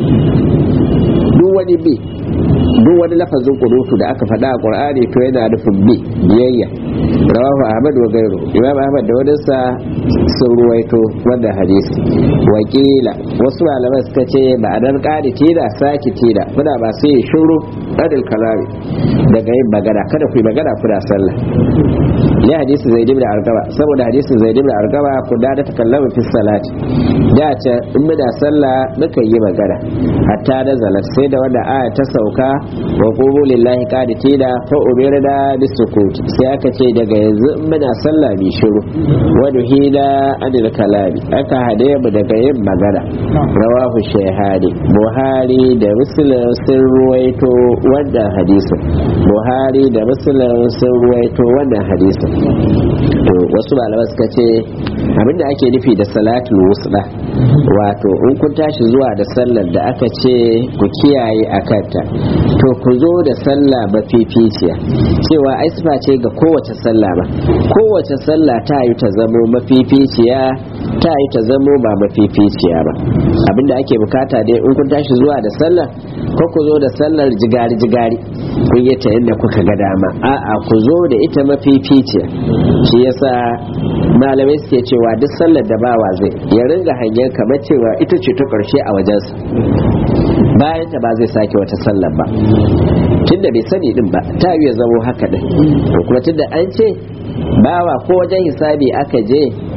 duk wani bi duk wani lafazin kunutu da aka faɗa a qur'ani to yana nufin bi biyayya rawahu ahmad wa gairu imam ahmad da wadansa sun ruwaito wannan hadisi wakila wasu malaman suka ce ba a dan ƙari tida saki tida kuna ba su yi shuru ɗadil kalami daga yin magana kada ku yi magana kuna sallah ya hadisi zai da argaba saboda hadisin zai da argaba ku da ta kallama fi salati da ce in muna sallah muka yi magana hatta da zalat sai da wanda aya ta sauka wa qumu lillahi qanitina fa umirna bisukuti sai aka ce daga yanzu in muna sallah bi shiru wa duhina anil kalami aka hade mu daga yin magana rawahu shayhani buhari da muslim sun ruwaito wannan hadisin buhari da muslim sun ruwaito wannan hadisin to wasu malaman suka ce abinda ake nufi da salatul wusda wato in kun tashi zuwa da sallar da aka ce ku kiyaye a kanta to ku zo da sallah mafificiya cewa ai sifa ce ga kowace sallah ba kowace sallah ta yi ta zamo mafificiya ta yi ta zamo ba mafificiya ba abinda ake bukata dai in kun tashi zuwa da sallar ko ku zo da sallar jigari jigari kun yi ta yadda kuka ga dama a'a ku zo da ita mafificiya shi yasa malamai suke cewa duk sallar da bawa zai ya ringa hanyar kamar cewa ita ce ta karshe a wajensa bayan ta ba zai sake wata sallar ba tunda bai sani din ba ta ya zamo haka din to kuma tunda an ce bawa ko wajen hisabi aka je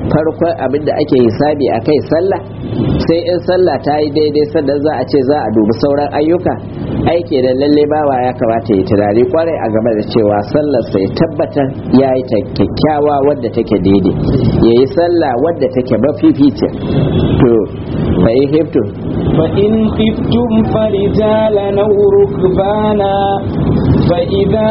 farkon abin da ake hisabi a kai sallah sai in sallah ta yi daidai sannan za a ce za a dubi sauran ayyuka aiki da lalle bawa ya kamata ya tunani kwarai a game da cewa sallar sai tabbatar ya yi ta kyakkyawa wadda take daidai ya yi sallah wadda take mafificin to fa in hiftu فإن خفتم فرجالا أو ركبانا فإذا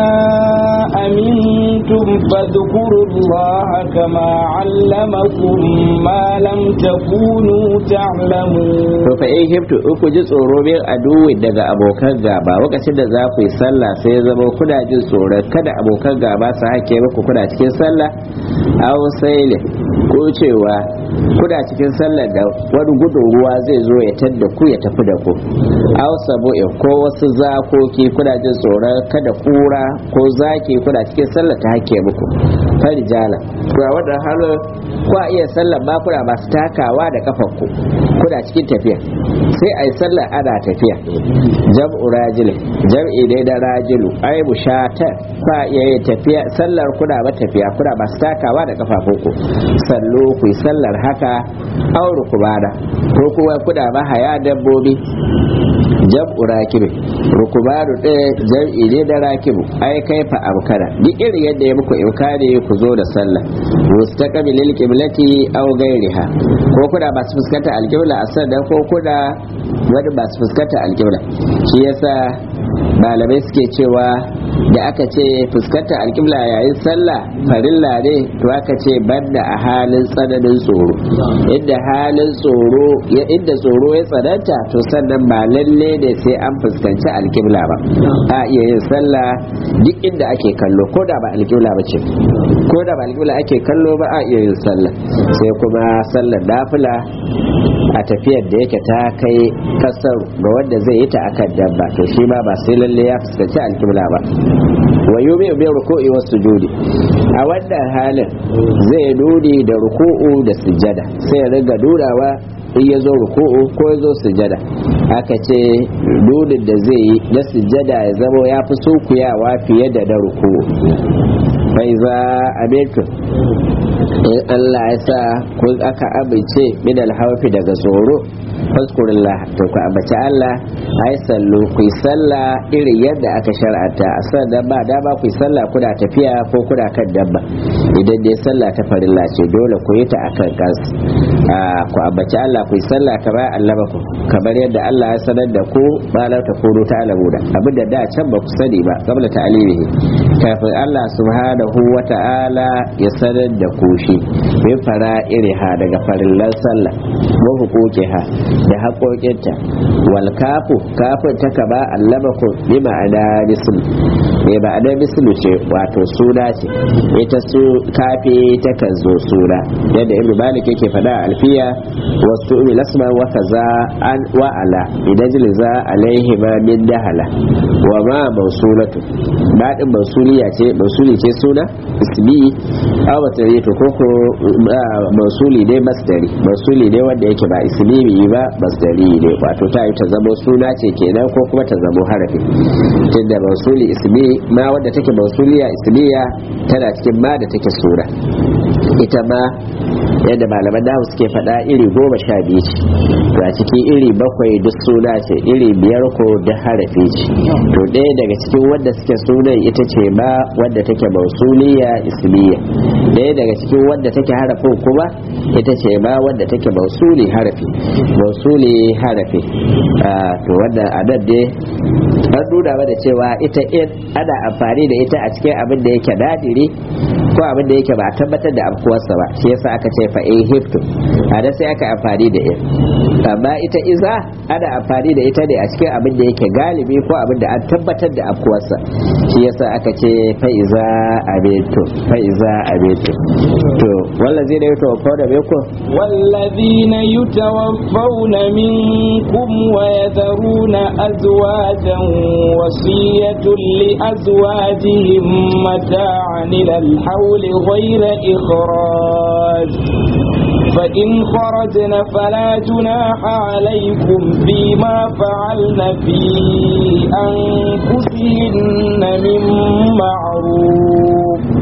أمنتم فاذكروا الله كما علمكم ما لم تكونوا تعلمون to fa in hiftu in ku ji tsoro bin aduwi daga abokan gaba lokacin da za ku yi sallah sai ya zama kuna jin tsoron kada abokan gaba su hake muku kuna cikin sallah aw sailin ko cewa kuna cikin sallar da wani gudun ruwa zai zo ya tadda ku ya tafi da ku aw sabu'in ko wasu zakoki kuna jin tsoron kada kura ko zaki kuna cikin sallar ta hake muku farijala to a wannan halin ku a iya sallar ba kuna masu takawa da kafar ku kuna cikin tafiya sai a yi sallar ana tafiya jam'u rajil jam'i ne da rajilu ai mushatar ba iya yin tafiya sallar kuna ba tafiya kuna masu takawa da kafafunku sallo ku yi sallar haka auru ku bada ko kuma kuna ba haya dabbobi jam'u rakibi rukubanu ɗaya jam'i ne da rakibu ai kai fa amkana duk irin yadda ya muku imkani ku zo da sallah mustaqbilil qiblati aw ghairiha ko kuna ba su fuskanta alqibla a sannan ko kuna wani ba su fuskanta alqibla shi yasa malamai suke cewa da aka ce fuskanta alƙibla yayin sallah farilla ne to aka ce banda a halin tsananin tsoro inda halin tsoro ya inda tsoro ya tsananta to sannan ba lalle ne sai an fuskanci alƙibla ba a iya yin sallah duk inda ake kallo ko da ba alƙibla ba ce ko da ba alƙibla ake kallo ba a iya yin sallah sai kuma sallar nafila a tafiyar da yake ta kai kasar ga wanda zai yi ta akan dabba to shi ma ba sai lalle ya fuskanci alƙibla ba wa yumi bi ruku'i was sujudi a wannan halin zai nuni da ruku'u da sujada sai ya riga dudawa in ya zo ruku'u ko ya zo sujada aka ce nunin da zai yi na sujada ya zama ya fi sunkuyawa fiye da na ruku'u bai za a in Allah ya sa kun aka amince min alhaufi daga tsoro faskurillah to ku ambaci Allah ai sallu ku yi sallah irin yadda aka shar'anta a sannan ba dama ku yi sallah kuna tafiya ko kuna kan dabba idan dai sallah ta farilla ce dole ku yi ta akan kas ku ambaci Allah ku yi sallah kamar Allah ku kamar yadda Allah ya sanar da ku ba la ta kuru ta alamu da abinda da can ba ku sani ba qabla ta'limihi kafin Allah subhanahu wa ta'ala ya sanar da ku shi min fara iriha daga farillan sallah wa huquqiha da haƙoƙinta wal kafu kafin ta kaba allamakum bi ma'ana misl bi ma'ana mislu ce wato suna ce ita su kafi ta kan zo suna yadda ibnu malik yake faɗa a alfiya wasu umi lasma wa kaza an wa ala idan jilza alaihi ma min dahala wa ma mausulatu ba din mausuliya ce mausuli ce suna ismi aw masdari to koko mausuli ne masdari mausuli ne wanda yake ba ismi ba masdari ne wato ta yi ta zama suna ce kenan ko kuma ta zama harafi tunda mausuli ismi ma wanda take mausuliya ismiya tana cikin ma da take sura ita ma yadda malaman nahu suke faɗa iri goma sha biyu ce to a cikin iri bakwai duk suna ce iri biyar ko da harafi ce to ɗaya daga cikin wanda suke sunan ita ce ma wadda take mausuliya ismiya ɗaya daga cikin wanda take harafin kuma ita ce ma wadda take mausuli harafi mausuli harafi to wanda a nan dai an nuna mana cewa ita in ana amfani da ita a cikin abin da yake nadiri ko abin da yake ba a tabbatar da afkuwarsa ba shi yasa aka ce fa in hiftu a da sai aka amfani da in amma ita iza ana amfani da ita ne a cikin abin da yake galibi ko abin da an tabbatar da afkuwarsa shi yasa aka ce fa iza abeto fa iza abeto to wallazi ne yato fa da beko والذين يتوفون منكم ويذرون أزواجا وصية لأزواجهم متاعا إلى الحول غير إخراج فإن خرجن فلا جناح عليكم فيما فعلن في أنفسهن من معروف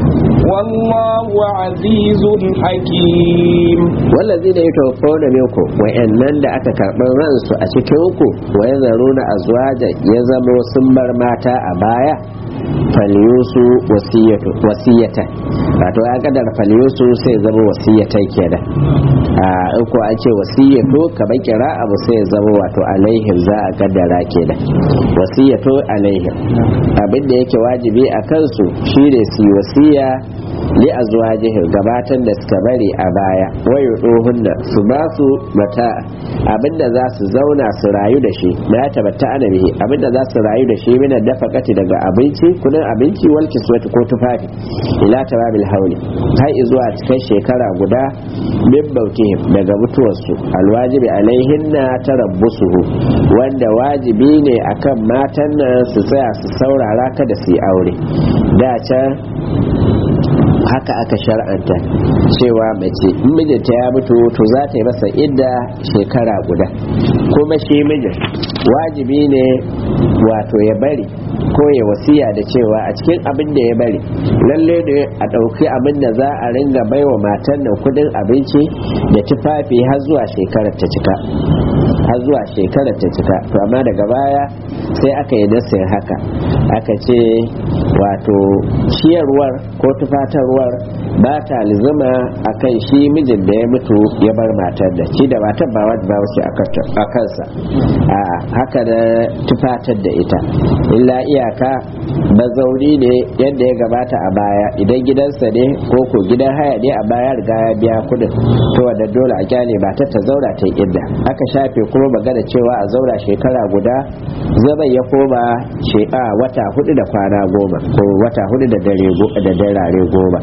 والله عزيز حكيم wallazi da ya tawaffo da minku wa'annan da aka karɓi ransu a cikinku wa ya zaro na azwaja ya zamo sun bar mata a baya falyusu wasiyata wato ya kadar falyusu sai zama wasiyata kenan a in ko an ce wasiyato kamar kira abu sai zama wato alaihim za a kaddara kenan wasiyato alaihim abin da yake wajibi a kansu shine su yi wasiya li azwajihim gabatan da suka bari a baya wayo dohunna su ba su mata abinda za su zauna su rayu da shi na ya tabatta ana bihi abinda za su rayu da shi mina dafa kati daga abinci kudin abinci wal kiswati ko tufafi ila tababil hauli har zuwa cikin shekara guda min bautihim daga mutuwarsu alwajibi alaihinna tarabbusuhu wanda wajibi ne akan matan nan su tsaya su saurara kada su yi aure da can haka aka shar'anta cewa mace in mijinta ya mutu to za ta yi masa idda shekara guda kuma shi mijin wajibi ne wato ya bari ko ya wasiya da cewa a cikin abin da ya bari lalle ne a ɗauki abin da za a ringa baiwa matan nan kudin abinci da tufafi har zuwa shekarar ta cika har zuwa shekarar ta cika to amma daga baya sai aka yi nasin haka aka ce wato ciyarwar ko tufatarwar ba ta lizuma a kan shi mijin da ya mutu ya bar matar da shi da matar ba wadda ba wace a kansa a haka da tufatar da ita illa iyaka mazauni ne yadda ya gabata a baya idan gidansa ne ko ko gidan haya ne a baya riga ya biya kudin to wanda dole a kyale ba ta ta zaura ta idda aka shafe kuma magana cewa a zaura shekara guda zaban ya koma a wata hudu da kwana goma ko wata hudu da dare da darare goma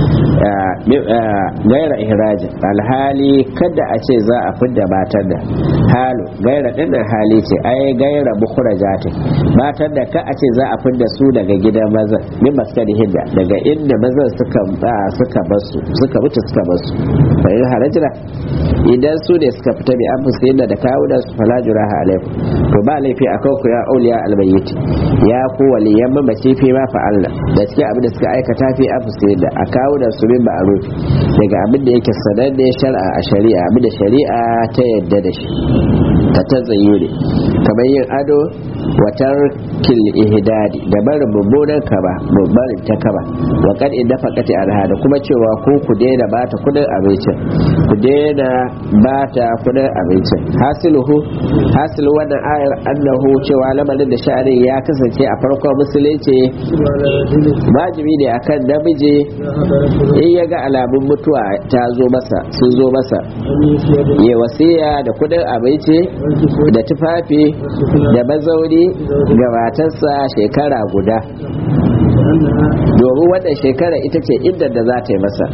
gaira ihrajin alhali kada a ce za a fidda matar da halu gaira dinnan hali ce ai gaira mukhrajati matar da ka a ce za a fidda su daga gidan mazan min maskani hidda daga inda mazan suka suka basu suka mutu suka basu fa in harajira idan su ne suka fita bi anfusu yadda da kawo da su fala juraha alaikum to ba laifi akan ku ya auliya almayyit ya ku waliyan mamaci fi ma fa'alna da cikin abin da suka aikata fi anfusu yadda a kawo da su bin ma'ruf daga abin da yake sananne shar'a a shari'a abin da shari'a ta yadda da shi ta tazayyuri kamar yin ado watar kil ihdadi da barin mummunan kaba barin ta kaba wa kad inda faqati alhada kuma cewa ko ku daina bata kudin abincin ku daina bata kudin abincin hasiluhu hasilu wannan ayar annahu cewa lamarin da sha'anin ya kasance a farkon musulunci wajibi ne akan namiji in ya ga alamun mutuwa ta zo masa sun zo masa ya wasiya da kudin abinci da tufafi da mazauni ga matarsa shekara guda domin wannan shekara ita ce inda da za ta yi masa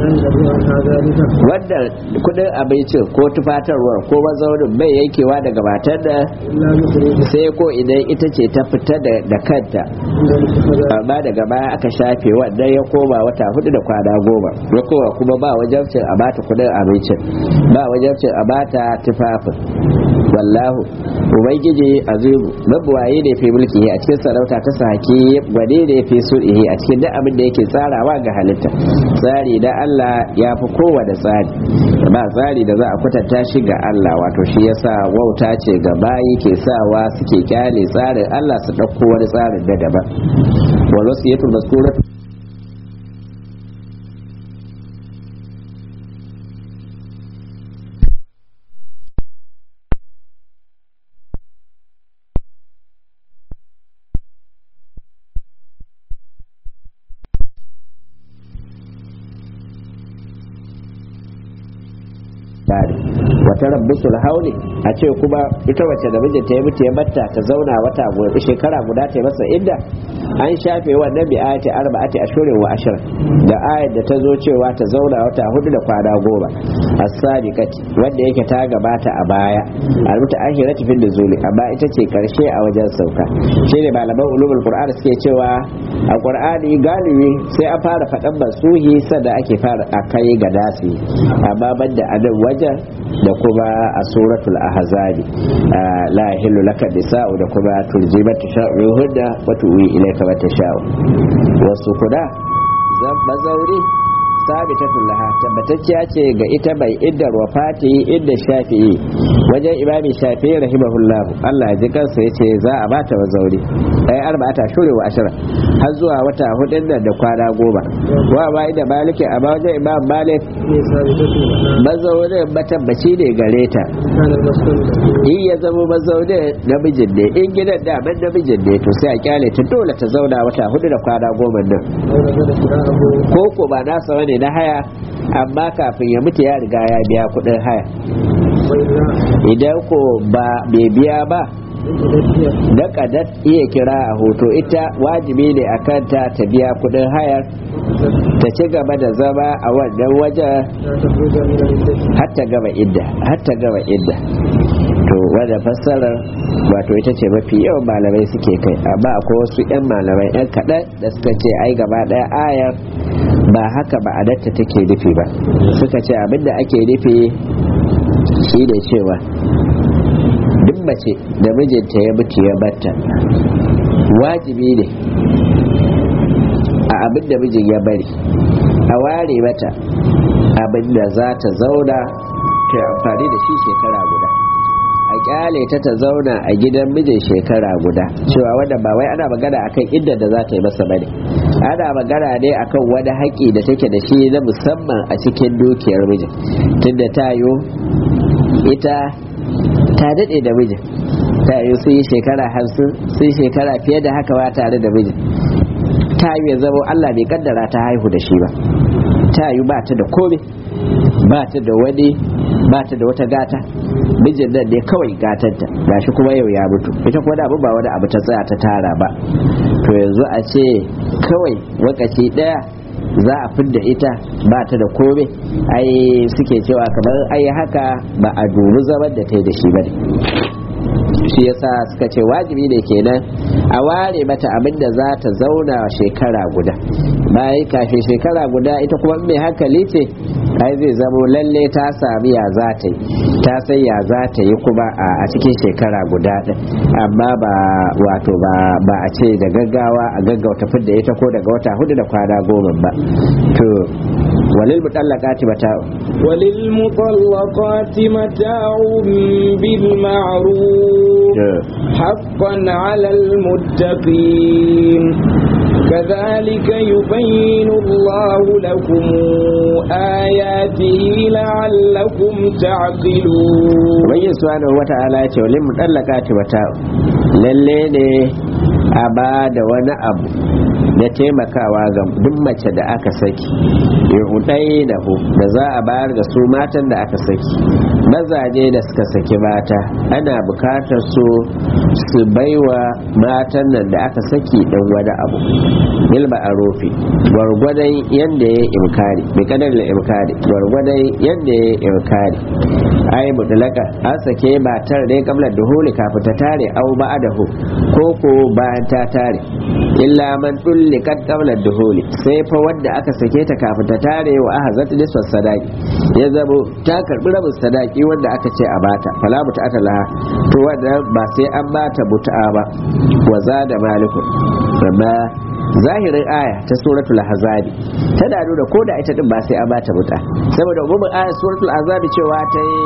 wanda kudin abincin ko tufatarwar ko mazaunin bai yankewa daga matar da sai ko idan ita ce ta fita da kanta amma daga baya aka shafe wannan ya koma wata hudu da kwana goma ya koma kuma ba wajabcin a bata kudin abincin ba wajabcin a bata tufafin wallahu ubangiji azimu mabuwaye ne fi mulki a cikin sarauta ta saki gwade ne fi sulhi a cikin duk abin da yake tsarawa ga halitta tsari da Allah ya fi kowane tsari ba tsari da za a kwatanta shi ga Allah wato shi yasa wauta ce ga bayi ke sawa suke kyale tsarin Allah su ɗauko wani tsarin da daban wal wasiyatul mazkuratu bari wata rabbisul hauli a ce kuma ita wacce da mijinta ya mutu ya batta ta zauna wata shekara guda ta masa idda an shafe wannan bi ayati arba'ati ashhurin wa ashra da ayat da ta zo cewa ta zauna wata hudu da kwana goma as-sadiqati wanda yake ta gabata a baya almuta akhirati fil nuzuli amma ita ce karshe a wajen sauka shine malaman ulumul qur'an suke cewa a qur'ani galibi sai an fara faɗan masuhi sada ake fara akai ga dasi amma banda anan wajen da kuma a suratul ahzabi la yahillu laka nisa'u da kuma turji mata sha'u hudda wa tuwi ilayka mata sha'u wasu kuda zam bazauri sabitatun laha tabbatacciya ce ga ita bai iddar wafati idda shafi'i wajen imami shafi'i rahimahullah Allah ya ji kansa yace za a bata bazauri ai arba'ata shuri wa ashara har zuwa wata hudun nan da kwana goma wa ba da maliki a wajen imam malik mazaunin matabbaci ne gare ta in ya zama mazaunin namijin ne in gidan daman namijin ne to sai a kyale ta dole ta zauna wata hudu da kwana goma nan ko ko ba nasa wani na haya amma kafin ya mutu ya riga ya biya kudin haya idan ko ba bai biya ba da kadat iya kira a hoto ita wajibi ne a kanta ta biya kudin hayar ta ci gaba da zama a wannan wajen hatta gaba idda hatta gaba idda to wadda fassarar wato ita ce mafi yawan malamai suke kai amma akwai wasu 'yan malamai 'yan kaɗan da suka ce ai gaba ɗaya ayar ba haka ba adatta take nufi ba suka ce abinda ake nufi shi da cewa duk mace da mijinta ya mutu ya batta wajibi ne a abin da mijin ya bari a ware mata abin da za ta zauna ta amfani da shi shekara guda a kyale ta ta zauna a gidan mijin shekara guda cewa wanda ba wai ana magana akan inda da za ta yi masa bane ana magana ne akan wani haƙi da take da shi na musamman a cikin dukiyar mijin tunda ta yo ita ta daɗe da mijin ta yi sun yi shekara hamsin sun shekara fiye da haka ba tare da mijin ta yi ya zama Allah bai kaddara ta haihu da shi ba ta yi ba ta da komai ba ta da wani ba ta da wata gata mijin nan ne kawai gatanta gashi kuma yau ya mutu ita kuma da ba wani abu ta tsaya ta tara ba to yanzu a ce kawai wakaci daya za a fidda ita ba ta da komai ai suke cewa kamar ai haka ba a dubi zaman da ta yi da shi ba ne shi yasa suka ce wajibi ne kenan a ware mata abin da za ta zauna shekara guda bayan kafin shekara guda ita kuma mai hankali ce ai zai zamo lalle ta sami ya za ta yi ta san ya za ta yi kuma a cikin shekara guda din amma ba wato ba a ce da gaggawa a gaggauta fidda ita ko daga wata hudu da kwana goma ba to walil mutallaqati mata'u walil mutallaqati mata'un bil ma'ruf haqqan 'alal muttaqin كذلك يبين الله لكم آياته لعلكم تعقلون وبين سبحانه وتعالى يقول للمطلقات متاع للي a ba da wani abu na taimakawa ga duk mace da aka saki yudai da hu da za a bayar da su matan da aka saki mazaje da suka saki mata ana bukatar su su baiwa matan nan da aka saki dan wani abu bil ma'arufi gwargwadon yanda ya imkari bi kadar da imkari gwargwadon yanda ya imkari ai mutlaka an sake matar ne kamar duhuli kafin ta tare au ba'adahu ko ko bayan ta tare illa man dullikat qabla duhuli sai fa wanda aka sake ta kafin ta tare wa aka zata nisfa sadaki ya zabo ta karbi rabin sadaki wanda aka ce a bata fala ta laha to wanda ba sai an bata buta'a ba wa zada malikun amma zahirin aya ta suratul ahzabi tana nuna ko da ita din ba sai an bata buta saboda umumin aya suratul ahzabi cewa ta yi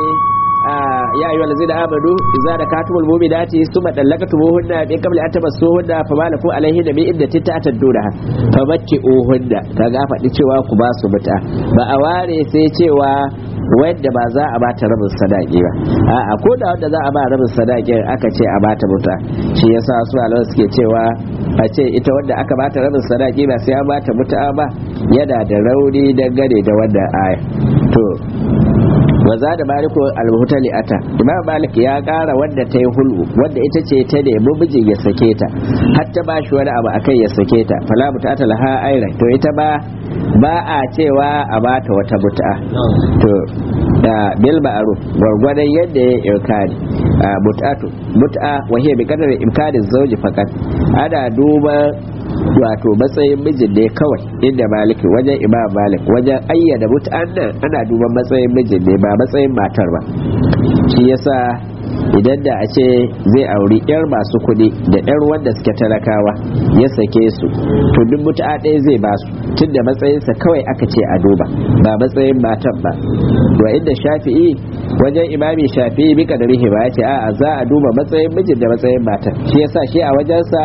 ya ayyuhal ladzina amanu idza dakatumul mu'minati thumma dallaqtumuhunna min qabli an tamassuhunna fama lakum alayhinna min iddatin ta'taddunaha famatti'uhunna kaga faɗi cewa ku ba su buta ba a ware sai cewa wadda ba za a bata rabin sadaki ba a'a ko da wadda za a ba rabin sadakin aka ce a bata buta shi yasa su alawa suke cewa a ce ita wadda aka bata rabin sadaki ba sai an bata buta ba yana da rauni dangane da wannan aya to waza da maliku almuhtali ata imam malik ya kara wadda ta yi hulu wadda ita ce ta nemi mijin ya sake ta har ta bashi wani abu akan ya sake ta fala mutata laha aira to ita ba ba a cewa a bata wata mut'a to da bil ma'ruf gwargwadon yadda ya irkani mut'atu mut'a wa hiya bi qadari imkanin zawji fakat ana duba wato matsayin mijin ne kawai inda maliki wajen imam malik wajen ayyana mut'an nan ana duban matsayin mijin ne ba matsayin matar ba shi yasa idan da a ce zai auri yar masu kuɗi da yar wanda suke talakawa ya sake su to duk mutu'a ɗaya zai ba su tun da matsayinsa kawai aka ce a duba ba matsayin matan ba wa inda shafi'i wajen imami shafi'i bi kadarihi ba ya ce a'a za a duba matsayin mijin da matsayin matan shi yasa shi a wajensa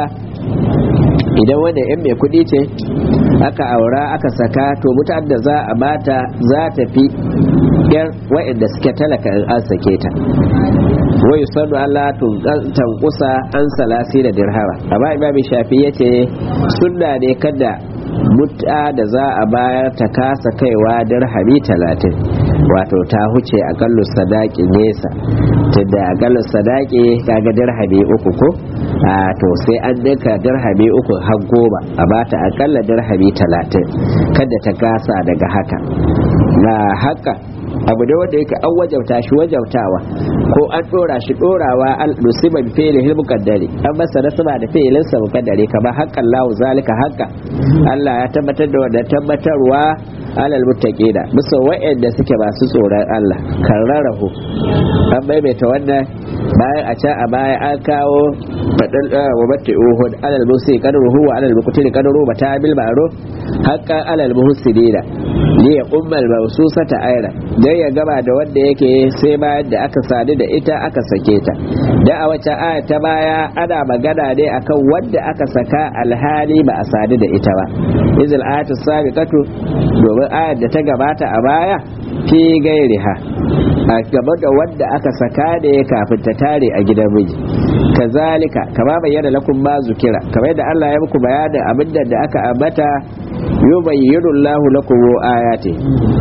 idan wanda yan mai kuɗi ce aka aura aka saka to mutane da za a bata za ta fi yar wa'anda suke talaka in an sake ta wai sanu Allah tankusa an salasi da dirhama amma imami shafi ya ce sunna ne kada mutta da za a bayar ta kasa kaiwa dirhami talatin wato ta huce akallu sadaki nesa tunda akallu sadaki kaga dirhami uku ko a to sai an dinka dirhami uku har goma a bata akalla dirhami talatin kada ta kasa daga haka na haka abu da wanda yake an wajauta shi wajautawa ko an dora shi dorawa al nusiba bi fi'li hil muqaddari an masa nasaba da fi'lin sa muqaddari kamar haqqan lahu zalika haqqa Allah ya tabbatar da wanda tabbatarwa alal muttaqina bisa wa'anda suke masu tsoron Allah karrarahu an maimaita wannan bayan a can a baya an kawo fadal wa batti uhud alal musi kadruhu wa alal muqtili kadru mata bil ma'ruf haqqan alal muhsinina li yaqumma al mawsusata ayra dan ya gaba da wanda yake sai bayan da aka sadu da ita aka sake ta da a wace aya ta baya ana magana ne akan wanda aka saka alhali ba a sadu da ita ba izil ayatu sabiqatu domin ayar da ta gabata a baya fi gairiha a gaba da wadda aka saka da ya kafin ta tare a gidan miji kazalika kama bayyana lakum ma zukira kamar yadda Allah ya muku bayanin abinda da aka ambata yubayyinu Allahu lakum ayati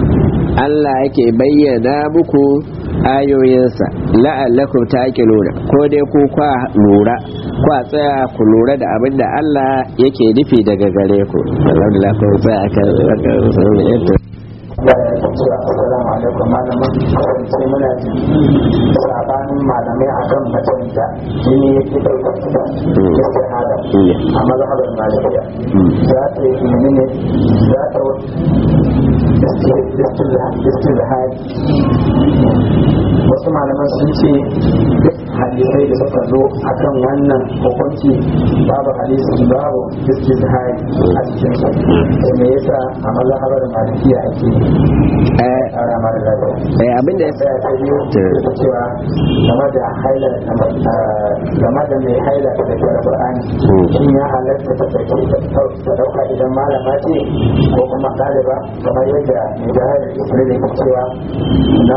Allah yake bayyana muku ayoyinsa la'allakum taqiluna ko dai ku kwa lura kwa tsaya ku lura da abin da Allah yake nufi daga gare ku alhamdulillah ko tsaya kan Assalamu alaikum malamin sai muna jin sabanin malamai akan macen da jini ya fi ɗaukar da ya shahada a mazhabar malikiya za ta yi menene za ta istizhari wasu malaman sun ce duk hadisai da suka zo akan wannan hukunci babu hadisi babu istizhari a cikin su sai me yasa a mazhabar malikiya ake ara mara lafiya eh abin da ya sai ta biyu da cewa game da haila game da mai haila ta da Qur'ani shin ya halatta ta ta dauka idan malama ce ko kuma ɗaliba kamar yadda mai jahar Isra'ila ke cewa na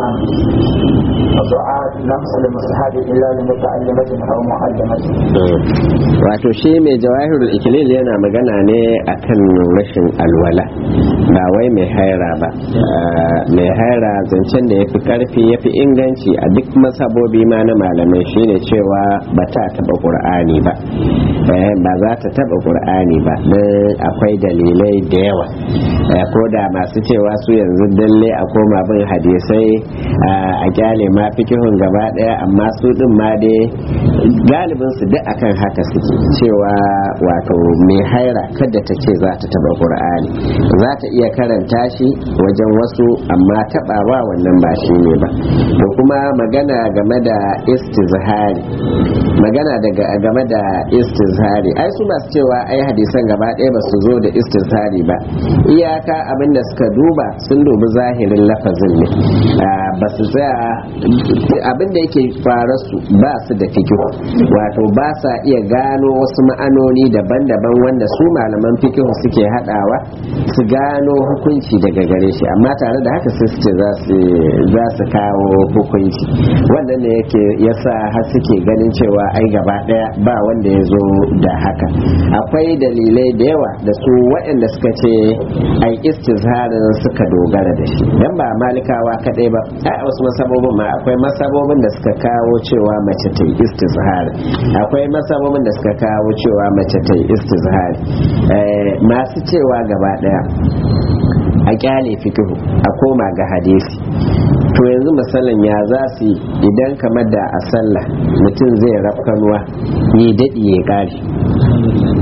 du'a lamsa da musahabi illa li muta'allimatin aw mu'allamatin wato shi mai jawahirul ikilil yana magana ne akan rashin alwala ba wai mai haira ba mai haira zancen da ya fi karfi ya fi inganci a duk masabobi ma na malamai shine cewa ba ta taba ƙur'ani ba ba za ta taba ƙur'ani ba don akwai dalilai da yawa ko da masu cewa su yanzu dalle a koma bin hadisai a kyale ma fikihun gaba daya amma su din ma dai galibin su duk akan haka suke cewa wato mai haira kada ta ce za ta taba ƙur'ani za ta iya karanta shi wajen wasu amma tabawa wannan ba shi ne ba to kuma magana game da istizhari magana daga game da istizhari ai su masu cewa ai hadisan gaba ɗaya ba su zo da istizhari ba iyaka abin da suka duba sun dubi zahirin lafazin ne ba su tsaya abin da yake fara su ba su da fikihu wato ba sa iya gano wasu ma'anoni daban-daban wanda su malaman fikihu suke hadawa su gano hukunci daga gare shi amma tare da haka sai su ce za su kawo hukunci wannan ne yake yasa har suke ganin cewa ai gaba daya ba wanda ya zo da haka akwai dalilai da yawa da su waɗanda suka ce ai istizharin suka dogara da shi dan ba malikawa kadai ba ai wasu masabobin ma akwai masabobin da suka kawo cewa mace ta yi istizhar akwai masabobin da suka kawo cewa mace ta yi istizhar masu cewa gaba daya a kyale fikihu a koma ga hadisi to yanzu misalin ya za su idan kamar da a sallah mutum zai rafkanuwa yi daɗi ya ƙari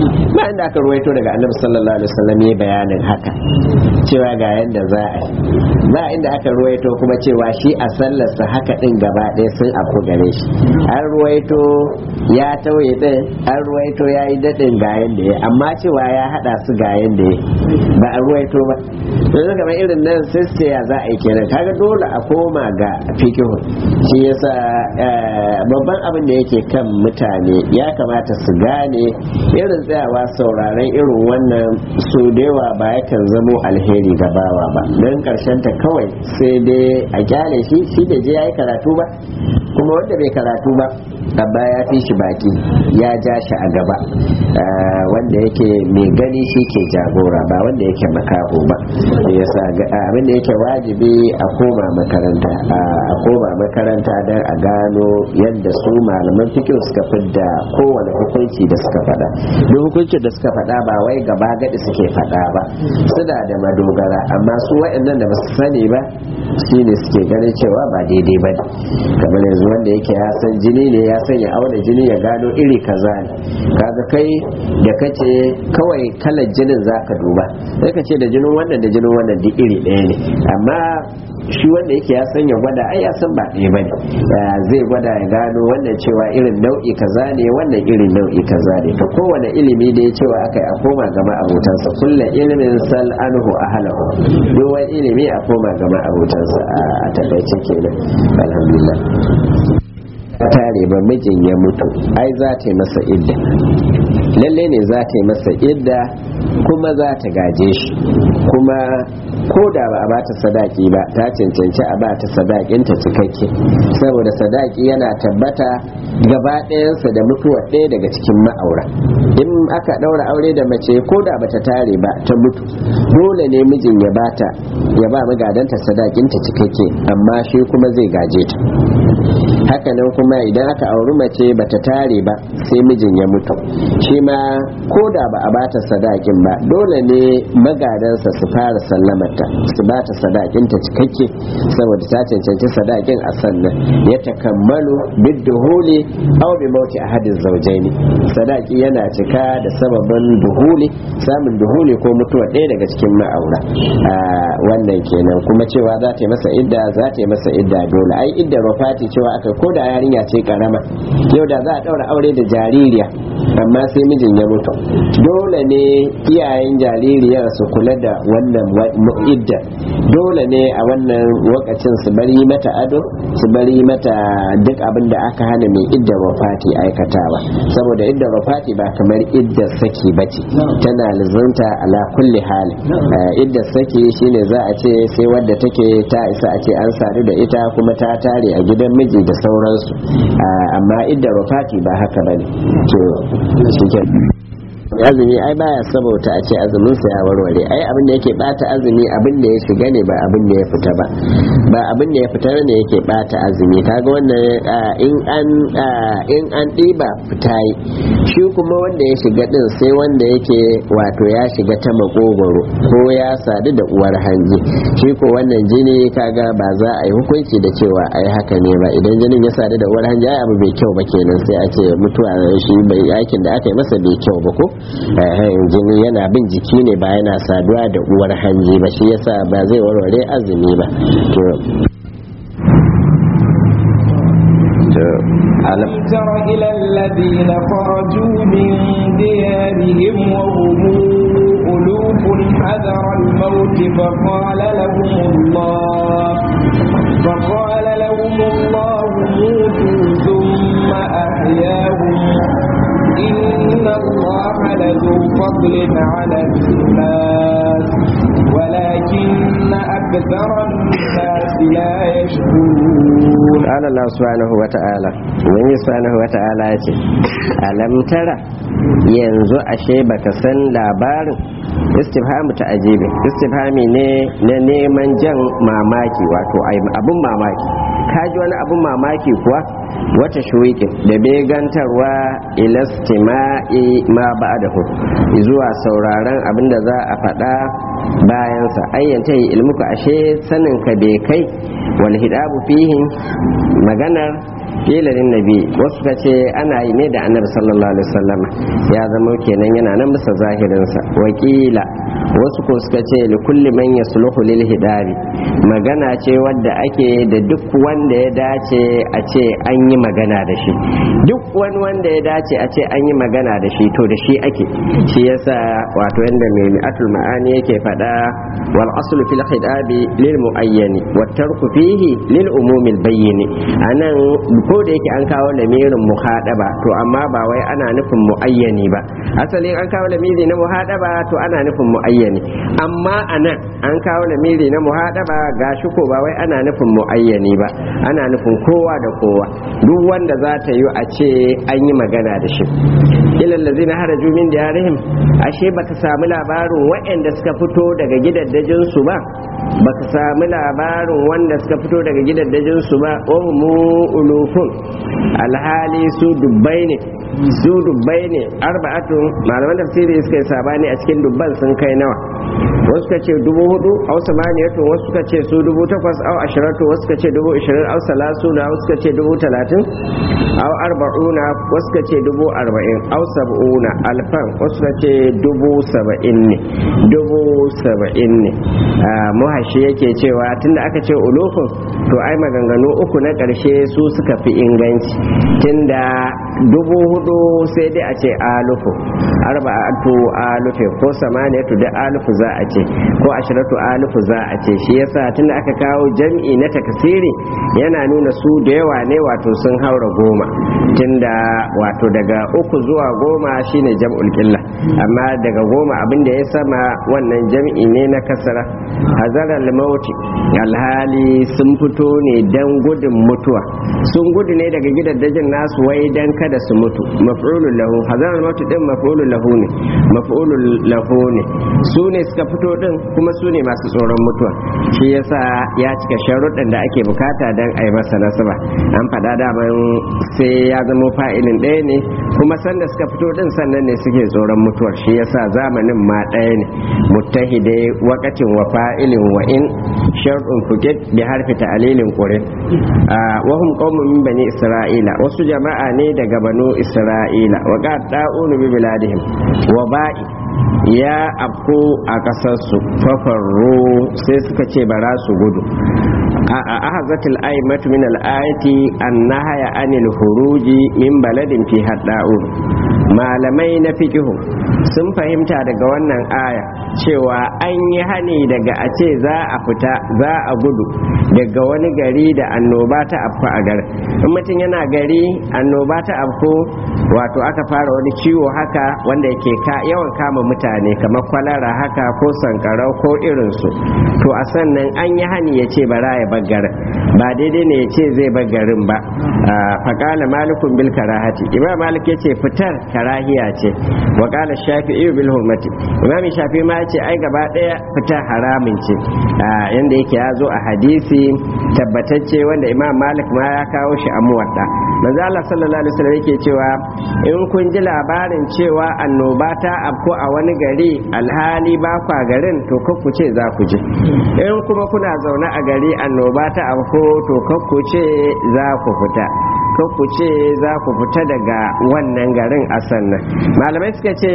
ba inda aka ruwaito daga annabi sallallahu alaihi wasallam ya bayanin haka cewa ga yanda za a yi ba inda aka ruwaito kuma cewa shi a sallarsa haka din gaba ɗaya sun afku gare shi an ruwaito ya tauye din an ruwaito ya yi daɗin ga yanda ya amma cewa ya haɗa su ga yanda ya ba a ruwaito ba yanzu kamar irin nan sai su ce ya za a yi kenan kaga dole a koma ga fikihun shi yasa eh, babban abin da yake kan mutane ya kamata su gane irin tsayawa sauraron irin wannan su da yawa ba yakan zamo alheri ga bawa ba don karshen ta kawai sai dai a kyale shi shi da je ya yi karatu ba kuma wanda bai karatu ba abba ya fi shi baki ya ja shi a gaba Eh, wanda yake mai gani shi ke jagora ba wanda yake makaho ba yasa ga- abin da yake wajibi a koma makaranta a koma makaranta don a gano yadda su malaman fikin suka fidda kowane hukunci da suka faɗa duk hukuncin da suka faɗa ba wai gaba gadi suke faɗa ba suna da madogara amma su waɗannan da ba su sani ba shi ne suke ganin cewa ba daidai ba ne kamar yanzu wanda yake ya san jini ne ya san ya auna jini ya gano iri kaza ne kaga kai da kace kawai kalar jinin zaka duba sai ka ce da jinin wannan da jinin wannan duk iri ɗaya ne amma shi wanda yake ya san ya gwada ai ya san ba ɗaya bane Eh, zai gwada ya gano wannan cewa irin nau'i kaza ne wannan irin nau'i kaza ne to kowane ilimi da ya cewa aka yi a koma gama abotansa kullum ilimin sal anhu ahlahu duk wani ilimi a koma gama abotansa a takaice kenan alhamdulillah ta tare ba mijin ya mutu ai za ta yi masa idda lalle ne za ta yi masa idda kuma za ta gaje shi kuma ko da ba a bata sadaki ba ta cancanci a bata sadakinta cikakke saboda sadaki yana tabbata gaba ɗayansa da mutuwa ɗaya daga cikin ma'aura in aka ɗaura aure da mace ko da bata tare ba ta mutu dole ne mijin ya bata ya ba magadanta sadakinta cikakke amma shi kuma zai gaje ta hakanan kuma idan aka auri mace bata tare ba sai mijin ya mutu shi ma ko da ba a bata sadakin ba dole ne magadansa su fara sallamarta su bata sadakinta cikakke saboda ta cancanci sadakin a sannan ya takammalu bidduhuli aw bi mauti ahadin zawjaini sadaki yana cika da sababin duhuli samun duhuli ko mutuwa ɗaya daga cikin ma'aura Ah, wannan kenan kuma cewa za ta yi masa idda za ta yi masa idda dole ai idda rafati cewa aka ko da yarinya ce karama yau da za a ɗaura aure da jaririya amma sai mijin ya mutu dole ne iyayen jaririyar su kula da wannan wa- mu- idda dole ne a wannan lokacin su bari mata ado su bari mata duk abin da aka hana mai idda wafati aikatawa saboda idda wafati ba kamar idda saki bace tana lizunta ala kulli hali Eh, idda saki shine za a ce sai wadda take ta isa a ce an sadu da ita kuma ta tare a gidan miji da sauransu Ah, amma idda wafati ba haka bane to shike azumi ai baya sabauta a ce azumin sa ya warware ai abin da yake bata azumi abin da ya shiga ne ba abin da ya fita ba ba abin da ya fita ne yake bata azumi kaga wannan ah, in an ah, in an diba fita yi shi kuma wanda ya shiga din sai wanda yake wato ya shiga ta makogoro ko ya sadu da uwar hanji shi ko wannan jini kaga ba za a yi hukunci da cewa ai haka ne ba idan jinin ya sadu da uwar hanji ai abu bai kyau ba kenan sai a ce mutuwa shi bai aikin da aka yi masa bai kyau ba ko Eh, jini yana bin jiki ne ba yana saduwa da uwar hanji ba shi yasa ba zai warware azumi ba to to alam تر إلى الذين خرجوا من ديارهم وهم ألوف حذر الموت فقال لهم الله فقال لهم الله موتوا ثم أحياهم إن الله لذو فضل على الناس ولكن أكثر الناس لا يشكرون قال الله سبحانه وتعالى wani subhanahu wa ta'ala ya ce alam tara yanzu ashe baka san labarin istifhamu ta ajibi istifhami ne na neman jan mamaki wato ai- abun mamaki kaji wani abun mamaki kuwa wata shuwikin da begantarwa ilastima'i ma ba'dahu zuwa sauraron abin da za a faɗa bayansa ayyanta yi ilmuka ashe sanin ka bai kai wal hidabu fihin maganar kila lin nabi wasu ka ce ana yi ne da annabi sallallahu alaihi wasallam ya zama kenan yana nan bisa zahirinsa wakila wasu ko suka ce li kulli man yasluhu lil hidabi magana ce wadda ake da duk wanda ya dace a ce an yi magana da shi duk wani wanda ya dace a ce an yi magana da shi to da shi ake shi yasa wato yanda mai mi'atul ma'ani yake faɗa wal aslu fil hidabi lil muayyani wat tarku fihi lil umumil bayyini anan ko da yake an kawo lamirin muhadaba to amma ba wai ana nufin muayyani ba asalin an kawo lamiri na muhadaba to ana nufin muayyani amma anan an kawo lamiri na muhadaba gashi ko ba wai ana nufin muayyani ba ana nufin kowa da kowa duk wanda za ta yi a ce an yi magana da shi ilal ladzina haraju min diyarihim ashe baka samu labarin waɗanda suka fito daga gidaddajin su ba baka samu labarin wanda suka fito daga gidaddajin su ba mu ulufun alhali su dubbai ne su dubbai ne arba'atun malaman tafsiri suka yi sabani a cikin dubban sun kai nawa wasu suka ce dubu hudu au samaniyatu wasu suka ce su dubu takwas au ashiratu wasu suka ce dubu ishirin au salasuna wasu suka ce dubu talatin au arba'una wasu suka ce dubu arba'in au sab'una alfan wasu suka ce dubu saba'in ne dubu saba'in ne muhashi yake cewa tunda aka ce ulufun to ai maganganu uku na ƙarshe su suka fi inganci tunda dubu hudu sai dai a ce alufu arba'atu alufe ko samaniyatu da alufu za a ce ko ashiratu alufu za a ce shi yasa tunda aka kawo jam'i na takasiri yana nuna su da yawa ne wato sun haura goma tunda wato daga uku zuwa goma shine jam'ul qilla amma daga goma abin da ya sama wannan jam'i ne na kasara hazaral mauti alhali sun fito ne dan gudun mutuwa sun gudu ne daga gidaddajin nasu wai dan kada su mutu maf'ulun lahu hazaral mauti din maf'ulun lahu ne maf'ulun lahu ne su ne suka fito din kuma su ne masu tsoron mutuwa shi yasa ya cika sharuɗin da ake bukata dan a yi masa nasaba an faɗa daman sai ya zama fa'ilin ɗaya ne kuma sanda suka fito din sannan ne suke tsoron mutuwar shi yasa zamanin ma ɗaya ne muttahidai wakatin wa fa'ilin wa in shar'un fuqit bi harfi ta'lilin qurin wa hum qaumun min bani isra'ila wasu jama'a ne daga banu isra'ila wa qad da'unu bi biladihim wa ba'i ya afko a ƙasarsu fafarro sai suka ce bara su gudu a ahazatul aimatu min al-ayati annahaya anil huruji min baladin fi hadda'ur malamai na fikihu sun fahimta daga wannan aya cewa an yi hani daga a ce za a fita za a gudu daga wani gari da annoba ta afku a garin in mutum yana gari annoba ta afku wato aka fara wani ciwo haka wanda yake yawan kama mutane kamar kwalara haka ko sankarau ko irinsu to a sannan an yi hani ya ce bara ya garin ba daidai ne ya ce zai garin ba faƙala malikun bil karahati imam malik ya ce fitar karahiya ce wa ƙala shafi'i bil hurmati imam shafi ma ce ai gaba ɗaya fitar haramin ce yanda yake ya zo a hadisi tabbatacce wanda imam malik ma ya kawo shi a muwadda manzo Allah sallallahu alaihi wasallam yake cewa in kun ji labarin cewa annoba ta afko a wani gari alhali ba kwa garin to ku ce za ku je in kuma kuna zaune a gari annoba ta afko to ku ce za ku fita ku ce za ku fita daga wannan garin a sannan malamai suka ce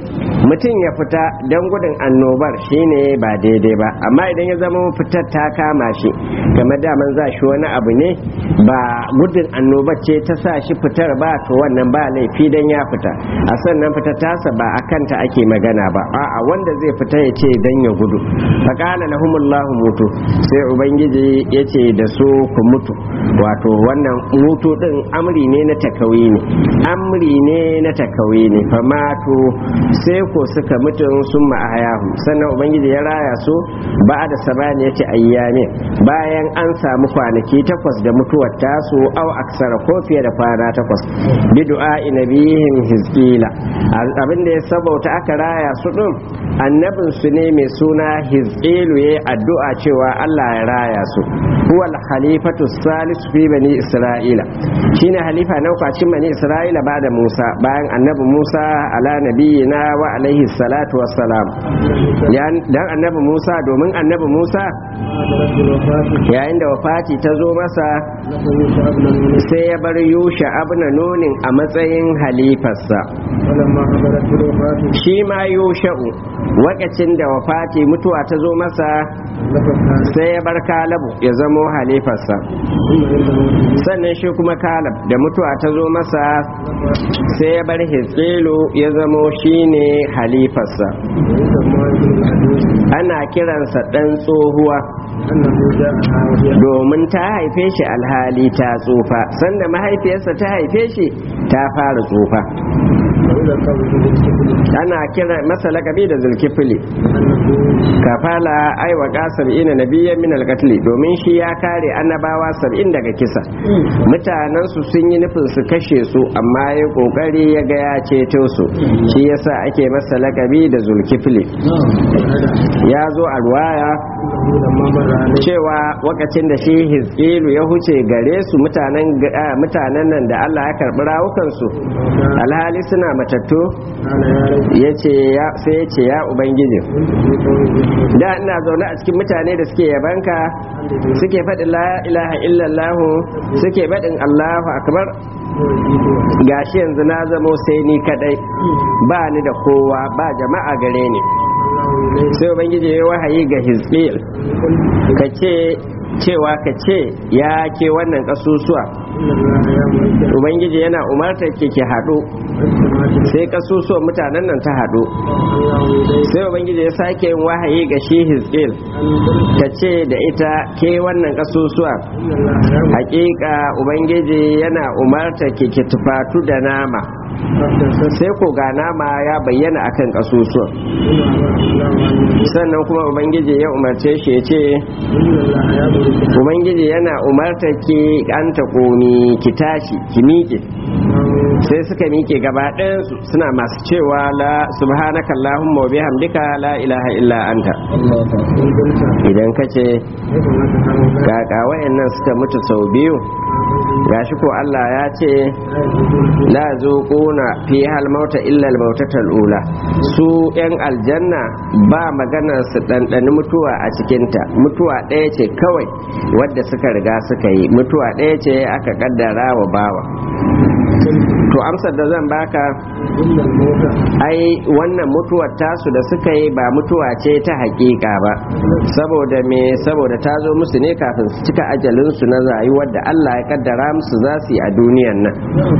mutum ya fita don gudun annobar shine ba daidai ba amma idan ya zama fitar ta kama shi game daman za shi wani abu ne ba gudun annobar ce ta sa shi fitar ba to wannan ba laifi dan ya fita a sannan fita tasa ba a kanta ake magana ba a'a wanda zai fita ya ce dan ya gudu faƙala lahumullahu mutu sai ubangiji ya ce da su ku mutu wato wannan mutu din amri ne na takawi ne amri ne na takawi ne famatu sai ko suka mutu sun ma'ayahu sannan ubangiji ya raya su ba da sabani ya ce ayyame bayan an samu kwanaki takwas da mutuwar tasu au aksara ko fiye da kwana takwas bi du'a nabihim hizqila abin da ya sabauta aka raya su din annabin su ne mai suna hizqilu yayi addu'a cewa Allah ya raya su huwa al-khalifatu salisu fi bani isra'ila shine halifa na uku a cikin bani isra'ila ba da musa bayan annabi musa ala nabiyina wa alaihi salatu wassalam dan annabi musa domin annabi musa yayin da wafati ta zo masa sai ya bar yusha abna nunin a matsayin halifarsa shi ma yusha'u wakacin da wafati mutuwa ta zo masa sai ya bar kalabu ya zamo halifarsa sannan shi kuma kalab da mutuwa ta zo masa sai ya bar hitsilu ya zamo shine halifarsa ana kiransa ɗan tsohuwa domin ta haife shi alhali ta tsufa sanda mahaifiyarsa ta haife shi ta fara tsufa ana kira masa lakabi da zulkifili kafala aiwa kasar ina nabiyan min alkatli domin shi ya kare annabawa sab'in daga kisa mutanen su sun yi nufin su kashe su amma ya kokari ya ga ya ceto su shi yasa ake masa lakabi da zulkifili ya zo a ruwaya cewa wakacin da shi hizkilu ya huce gare su mutanen nan da Allah ya karɓi rawukansu alhali suna matattu sai ya ce ya ubangiji da ina zaune a cikin mutane da suke yabanka suke faɗin la ilaha illallahu suke faɗin allahu akbar gashi yanzu na zamo sai ni kadai ba ni da kowa ba jama'a gare ni sai ubangiji ya wahayi ga hizqil ka ce cewa ka ce ya ke wannan kasusuwa ubangiji yana umartar ke ke haɗu sai kasusuwan mutanen nan ta haɗu sai ubangiji ya sake yin wahayi ga shi hizqil ta ce da ita ke wannan kasusuwa hakika ubangiji yana umartar ke ke tufatu da nama sai ko ga nama ya bayyana akan kasusuwan sannan kuma ubangiji ya umarce shi ya ce ubangiji yana umarta ki an ta komi ki tashi ki miƙe sai suka miƙe gaba ɗayansu suna masu cewa la subhanaka allahumma wa bihamdika la ilaha illa anta idan ka ce kaka wayannan suka mutu sau biyu gashi ko Allah ya ce la zuquna fi hal mauta illa al mautatal ula su yan aljanna ba magana su dandani mutuwa a cikinta mutuwa ɗaya ce kawai wadda suka riga suka yi mutuwa ɗaya ce aka kaddara wa bawa to amsar da zan baka ai wannan mutuwar tasu da suka yi ba mutuwa ce ta hakika ba saboda me saboda ta zo musu ne kafin su cika ajalinsu na rayuwar da Allah ya kaddara musu za su yi a duniyan nan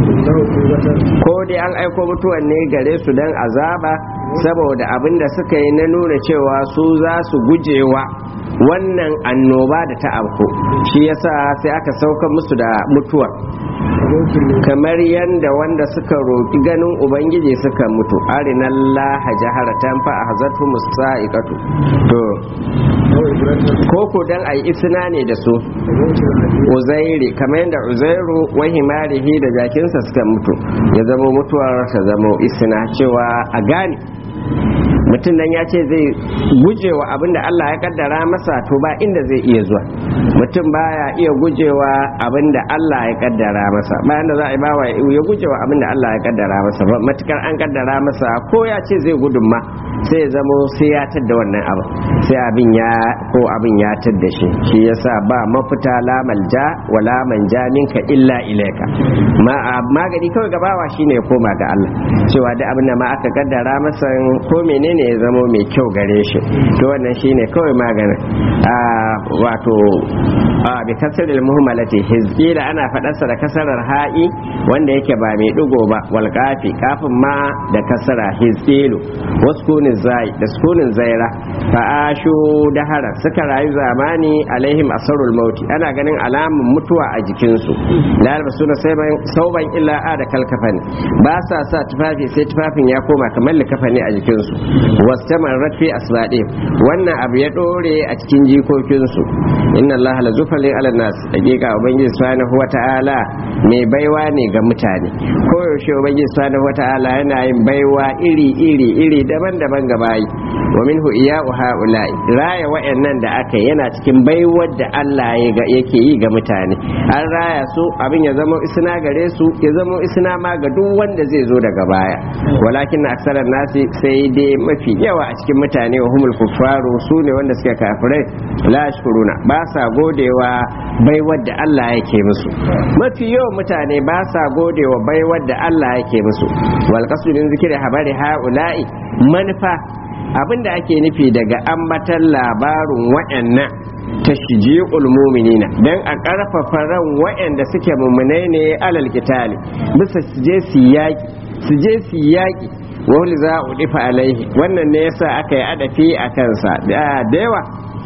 ko dai an aiko mutuwar ne gare su don azaba saboda abin da suka yi na nuna cewa su za su gujewa wannan annoba da ta afko shi yasa sai aka sauka musu da mutuwar kamar yadda wanda suka roƙi ganin ubangiji suka mutu arinallaha jaharatan fa ahzatu musaiqatu to ko ko dan ayi isna ne da su uzairi kamar yadda uzairu wa himarihi da jakinsa suka mutu ya zama mutuwar ta zama isna cewa a gane mutum nan ya ce zai gujewa abinda Allah ya kaddara masa to ba inda zai iya zuwa mutum baya iya gujewa abinda Allah ya kaddara masa bayan da za a yi bawa ya gujewa abinda Allah ya kaddara masa ba matukar an kaddara masa ko ya ce zai gudun ma sai ya zamo sai ya tadda wannan abu sai abin ya ko abin ya tadda shi shi yasa ba mafita la malja wala manja minka illa ilaika ma magani kawai gabawa shine ya koma ga Allah cewa da abin da ma aka kaddara masa ko menene ya zamo mai kyau gare shi to wannan shine kawai maganin a wato a bi kasaril muhmalati hizqila ana fadarsa da kasarar ha'i wanda yake ba mai digo ba wal kafi kafin ma da kasara hizqilu waskunin zai da sukunin zaira fa ashu dahara suka rayu zamani alaihim asarul mauti ana ganin alamun mutuwa a jikinsu la suna sauban illa a da kalkafani ba sa sa tufafi sai tufafin ya koma kamar likafani a jikin jikokinsu wastamar rafi asbadi wannan abu ya dore a cikin jikokinsu inna Allah la zufalin ala nas hakika ubangiji subhanahu wata'ala mai baiwa ne ga mutane ko yaushe ubangiji subhanahu wata'ala yana yin baiwa iri iri iri daban-daban ga bayi wa minhu iya'u ha'ula'i raya wa'annan da aka yana cikin baiwar da Allah yake yi ga mutane an raya su abin ya zama isna gare su ya zama isna ma ga duk wanda zai zo daga baya walakin aksarar nasi sai dai mafi yawa a cikin mutane wa humul kuffaru su ne wanda suke kafirai la shukuruna ba sa godewa baiwar da Allah yake musu mafi yawan mutane ba sa godewa baiwar da Allah yake musu wal qasdun zikri habari haula'i manufa abinda ake nufi daga ambatan labarin wa'annan tashji'ul mu'minina dan a karfafa ran wa'anda suke mu'minai ne alal qitali bisa su je su yaki su je su yaki wani za a udifa alaihi wannan ne yasa aka yi adafi a kansa da yawa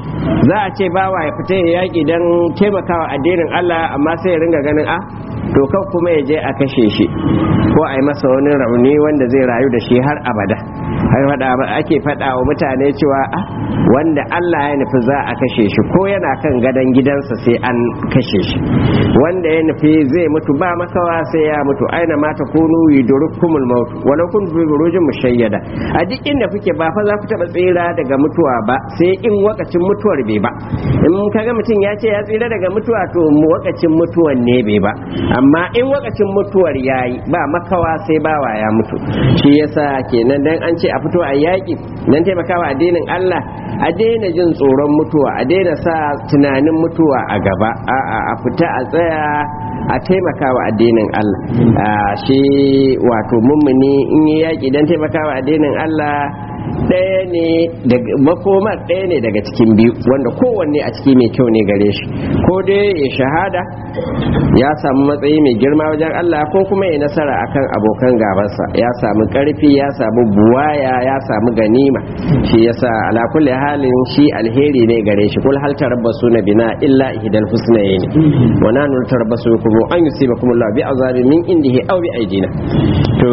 za a ce bawa ya fita ya yaki don taimakawa addinin Allah amma sai ya ringa ganin a to kan kuma ya je a kashe shi ko a yi masa wani rauni wanda zai rayu da shi har abada har ake faɗa wa mutane cewa a wanda Allah ya nufi za a kashe shi ko yana kan gadon gidansa sai an kashe shi wanda ya nufi zai mutu ba makawa sai ya mutu aina mata kunu yudurkumul maut walau kun fi burujin mushayyada a duk inda kuke ba fa za ku taba tsira daga mutuwa ba sai in wakacin mutuwar bai ba in kaga mutum ya ce ya tsira daga mutuwa to wakacin mutuwan ne bai ba amma in wakacin mutuwar yayi ba makawa sai bawa ya mutu shi yasa kenan dan an ce a fito a yaƙi dan taimakawa addinin Allah a daina jin tsoron mutuwa a daina sa tunanin mutuwa a gaba a'a a fita a tsaya a taimakawa addinin Allah shi wato mummuni in yi yaƙi dan taimakawa addinin Allah ɗaya ne makomar ɗaya ne daga cikin biyu wanda kowanne a ciki mai kyau ne gare shi ko dai ya shahada ya samu matsayi mai girma wajen Allah ko kuma ya nasara akan abokan gabansa ya samu ƙarfi ya samu buwaya ya samu ganima shi yasa ala kulli halin shi alheri ne gare shi kul hal tarabbasu na bina illa ihdal husnayn wa nanu tarabbasu kuma an yusibakum Allah bi azabin min indihi aw bi aidina to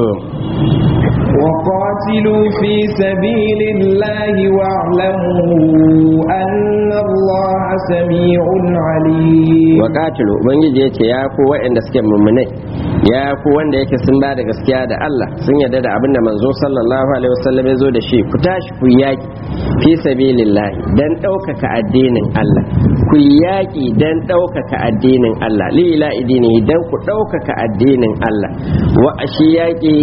وقاتلوا في سبيل الله واعلموا أن الله سميع عليم وقاتلوا ubangiji yace ya ku waɗanda suke mummunai ya ku wanda yake sun ba da gaskiya da Allah sun yarda da abinda manzo sallallahu alaihi wasallam ya zo da shi ku tashi ku yaki fi sabilillah dan ɗaukaka addinin Allah ku yaki dan ɗaukaka addinin Allah li ila idini dan ku ɗaukaka addinin Allah wa shi yaki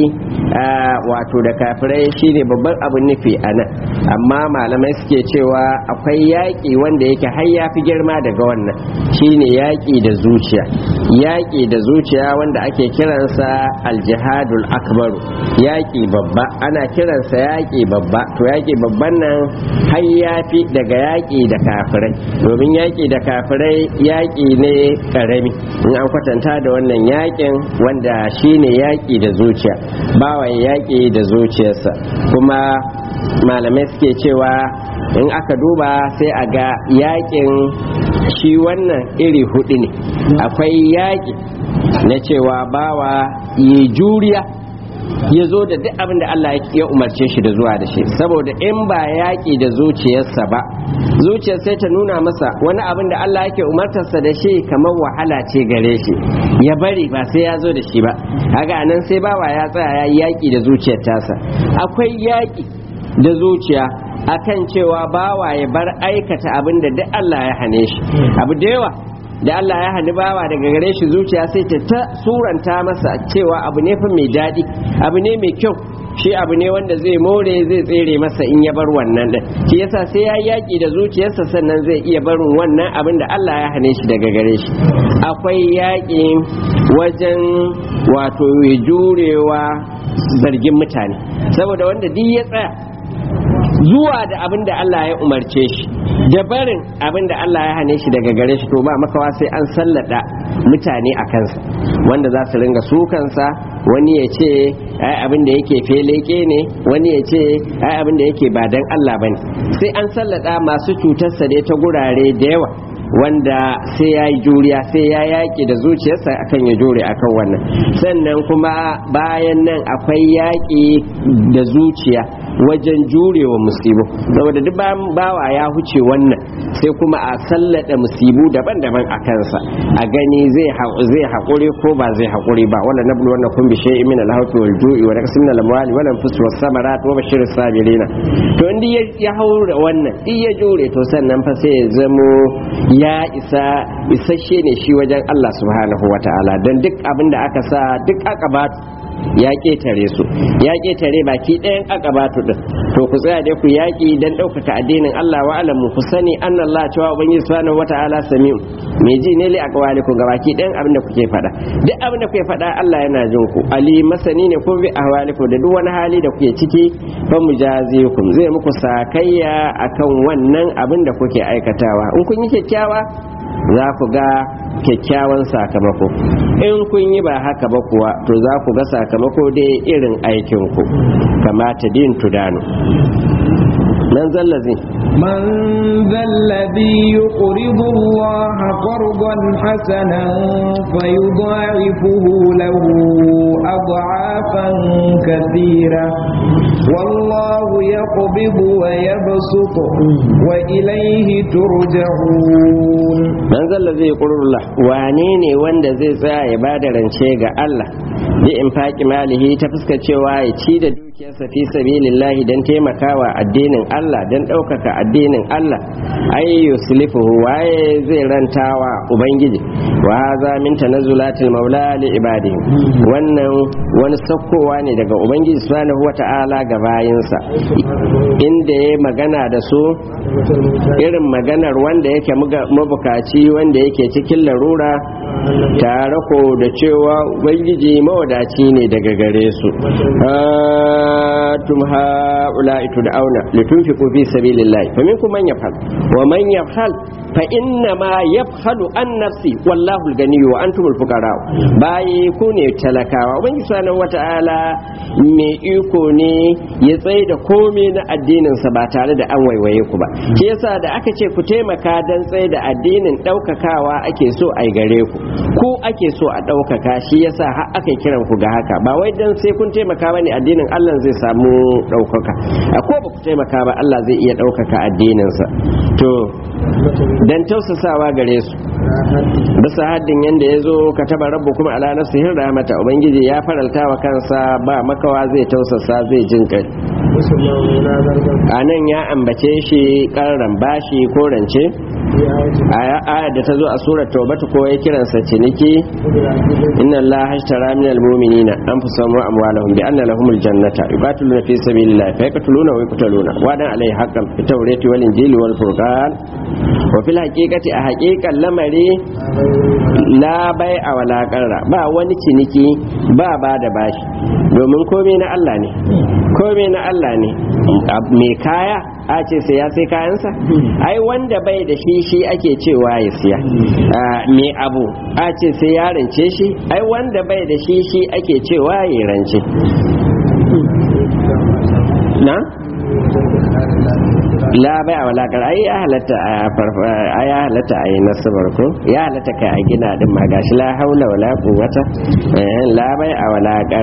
wato da kafirai shine babban abin nufi a nan amma malamai suke cewa akwai yaƙi wanda yake har ya fi girma daga wannan shine yaƙi da zuciya yaƙi da zuciya wanda ake kiransa aljihadul akbaru yaƙi babba ana kiransa yaƙi babba to yaƙi babban nan har ya fi daga yaƙi da kafirai domin yaƙi da kafirai yaƙi ne ƙarami in an kwatanta da wannan yaƙin wanda shine yaƙi da zuciya bawa yaƙi da zuciyarsa kuma malamai suke cewa in aka duba sai a ga yakin shi wannan iri hudu ne akwai yaƙi na cewa bawa yi juriya ya zo da duk abin da Allah ya umarce shi da zuwa da shi saboda in ba yaƙi da zuciyarsa ba zuciyar sai ta nuna masa wani abin da Allah yake umartarsa da shi kamar wahala ce gare shi ya bari ba sai ya zo da shi ba haka nan sai bawa ya tsaya ya yi yaƙi da zuciyar tasa akwai yaƙi da zuciya akan cewa bawa ya bar aikata abin da duk Allah ya hane shi abu da yawa da Allah ya hani bawa daga gare shi zuciya sai ta ta suranta masa cewa abu ne fa mai daɗi abu ne mai kyau shi abu ne wanda zai more zai tsere masa in ya bar wannan din shi yasa sai ya yaki da zuciyarsa sannan zai iya barin wannan abin da Allah ya hane shi daga gare shi akwai yaƙi wajen wato ya jurewa zargin mutane saboda wanda duk ya tsaya zuwa da abin da Allah ya umarce shi da barin abin da Allah ya hane shi daga gare shi to ba makawa sai an sallada mutane a kansa wanda za su ringa sukansa wani ya ce ai abin da yake feleke ne wani ya ce ai abin da yake ba dan Allah bane sai an sallada masu cutarsa dai ta gurare da yawa wanda sai ya yi juriya sai ya yaƙi da zuciyarsa akan ya jure akan wannan sannan kuma bayan nan akwai yaƙi da zuciya wajen jurewa musibu saboda duk bawa ya huce wannan sai kuma a sallada musibu daban-daban a kansa a gani zai haƙuri ko ba zai haƙuri ba wala nablu wannan kun bishe min al-hawfi wal ju'i wa naqsim min al-amwali wal anfus was samarat wa bashir sabirina to indi ya haura wannan in ya jure to sannan fa sai ya zamo ya isa isasshe ne shi wajen Allah subhanahu wataala dan duk abinda aka sa duk aka ba ya ketare su ya ketare baki ɗayan akabatu din to ku tsaya dai ku yaki dan ɗaukaka addinin Allah wa alamu ku sani anna Allah cewa ubangiji subhanahu wata'ala sami'u me ji ne li aqwalikum ga baki ɗayan abin da kuke faɗa duk abin da kuke faɗa Allah yana jin ku ali masani ne ko bi ahwalikum da duk wani hali da kuke ciki fa mujazikum zai muku sakayya akan wannan abin da kuke aikatawa in kun yi kyakkyawa za ku ga kyakkyawan sakamako in kun yi ba haka ba kuwa to za ku ga sakamako dai irin aikinku kamata din tudanu man zallazi من ذا الذي يقرض الله قرضا حسنا فيضاعفه له أضعافا كثيرة والله يقبض ويبسط وإليه ترجعون man zalla zai ƙurullah wane ne wanda zai tsaya ya ba da rance ga Allah bi in faƙi malihi ta fuska cewa ya ci da dukiyarsa fi sabilillahi don taimakawa addinin Allah don ɗaukaka addinin Allah ai yuslifuhu waye zai rantawa ubangiji wa haza min tanazzulatil maula li ibadihi wannan wani sakkowa ne daga ubangiji subhanahu wata'ala ga bayinsa inda ya magana da su irin maganar wanda yake mabukaci wanda yake cikin larura tare ko da cewa ubangiji mawadaci ne daga gare su tum haula itu da auna litunfiqu fi sabilillah fa minkum man yafhal wa man yafhal fa inna ma yafhalu an nafsi wallahu al-ganiyyu wa antumul fuqara bayi ku ne talakawa ubangiji subhanahu wata'ala mai iko ne ya tsaye da komai na addinin sa ba tare da an waiwaye ku ba shi yasa da aka ce ku taimaka dan tsaye da addinin daukakawa ake so a gare ku ku ake so a daukaka shi yasa har aka kiran ku ga haka ba wai dan sai kun taimaka bane addinin Allah zai samu daukaka a ko ba ku taimaka ba Allah zai iya daukaka addinin sa to dan tausasawa gare su bisa haddin yanda ya zo ka taba rabu kuma ala nafsihin rahmata ubangiji ya faralta wa kansa ba makawa zai tausasa zai jin kai a nan ya ambace shi karran bashi ko rance aya da ta zo a surar taubatu ko ya kiransa ciniki inna allaha ashtara min almu'minina anfusahum wa amwalahum bi anna lahumul jannata yuqatiluna fi sabilillah fa yaqtuluna wa yuqtaluna wa dan alai haqqan fi tawrati wal injili wal furqan wa fil haqiqati a haqiqan lamari la bai a wala qarra ba wani ciniki ba ba da bashi domin komai na Allah ne komai na Allah ne mai kaya a ce sai ya sai kayansa ai wanda bai da shi shi ake cewa ya siya mai abu a ce sai ya rance shi ai wanda bai da shi shi ake cewa ya rance na la bai a walakar ai ya halatta a ya halatta a yi nasabar ko ya halatta kai a gina din ma gashi la haula wala quwwata la bai a walakar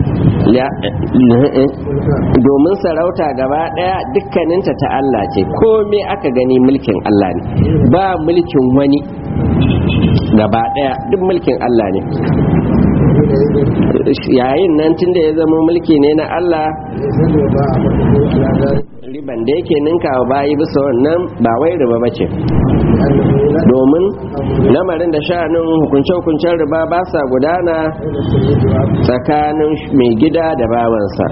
domin sarauta gaba daya dukkaninta ta Allah ce komai aka gani mulkin Allah ne ba mulkin wani gaba daya duk mulkin Allah ne yayin nan tunda ya zama mulki ne na Allah riban da yake ninka wa bayi bisa wannan ba wai riba bace domin lamarin da sha'anin hukunce-hukuncen riba ba sa gudana tsakanin mai gida da bawansa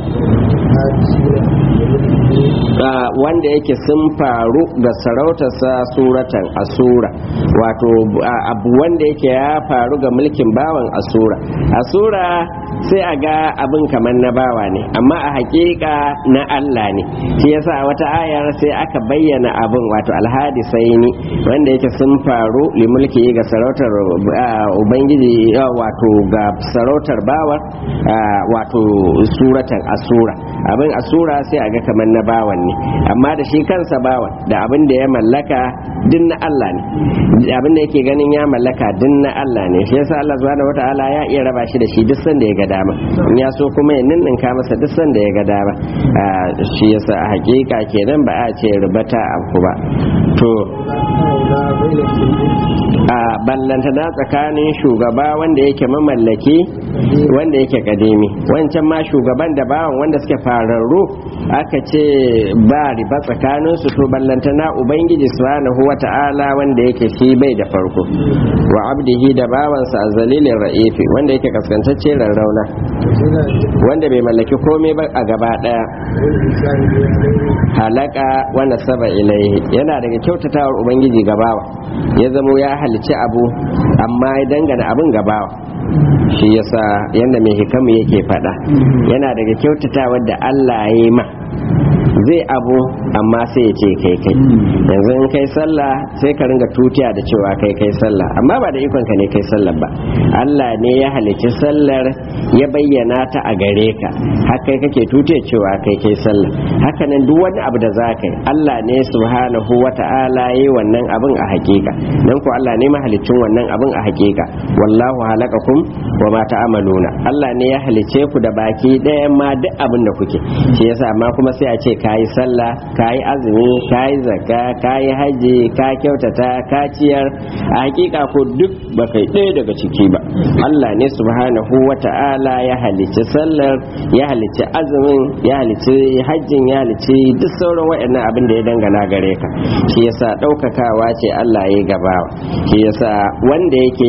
wanda yake sun faru ga sarautarsa suratan asura wato abu wanda yake ya faru ga mulkin bawan asura asura sai a ga abin kamar na bawa ne amma a hakika na Allah ne shi yasa a wata ayar sai aka bayyana abin wato alhadisaini wanda yake sun faru limulki ga sarautar ubangiji wato ga sarautar bawar wato suratan asura abin asura sai a ga kamar na bawan ne amma da shi kansa bawan da abin da ya mallaka din na Allah ne abin da yake ganin ya mallaka din na Allah ne shi yasa Allah subhanahu wataala ya iya raba shi da shi duk sanda ya ga dama in ya so kuma ya ninninka masa duk sanda ya ga dama shi yasa a hakika kenan ba a ce rubata abu ba to a ballantana tsakanin shugaba wanda yake mamallaki wanda yake kadimi wancan ma shugaban da bawan wanda suke fararru aka ce ba riba tsakanin su to ballantana ubangiji subhanahu wata'ala wanda yake shi bai da farko wa abdihi da bawansa a zalilin ra'ifi wanda yake kaskantacce rarrauna wanda bai mallaki komai ba a gaba daya halaka wanda saba ilaihi yana daga kyautatawar ubangiji gabawa ya zamo ya halici abu amma ya dangana abin gabawa shi yasa yadda mai hikamu yake fada yana daga kyautatawar da Allah ya yi ma zai abu amma sai ya ce kai kai yanzu in kai sallah sai ka ringa tutiya da cewa kai kai sallah amma ba da ikon ka ne kai sallah ba Allah ne ya halicci sallar ya bayyana ta a gare ka har kai kake tutiya cewa kai kai sallah haka nan duk wani abu da za ka yi Allah ne subhanahu wata'ala yi wannan abin a hakika dan ko Allah ne mahalicin wannan abin a hakika wallahu halakakum wa ma ta'amaluna Allah ne ya halicce ku da baki ɗayan ma duk abin da kuke shi yasa amma kuma sai a ce kayi sallah kayi azumi kayi zakka kayi haji ka kyautata ka ciyar a hakika ko duk ba kai ɗaya daga ciki ba Allah ne subhanahu wata'ala ya halicci sallar ya halicci azumin ya halicci hajjin ya halicci duk sauran waɗannan abin da ya dangana gare ka shi yasa ɗaukakawa ce Allah ya gabawa shi yasa wanda yake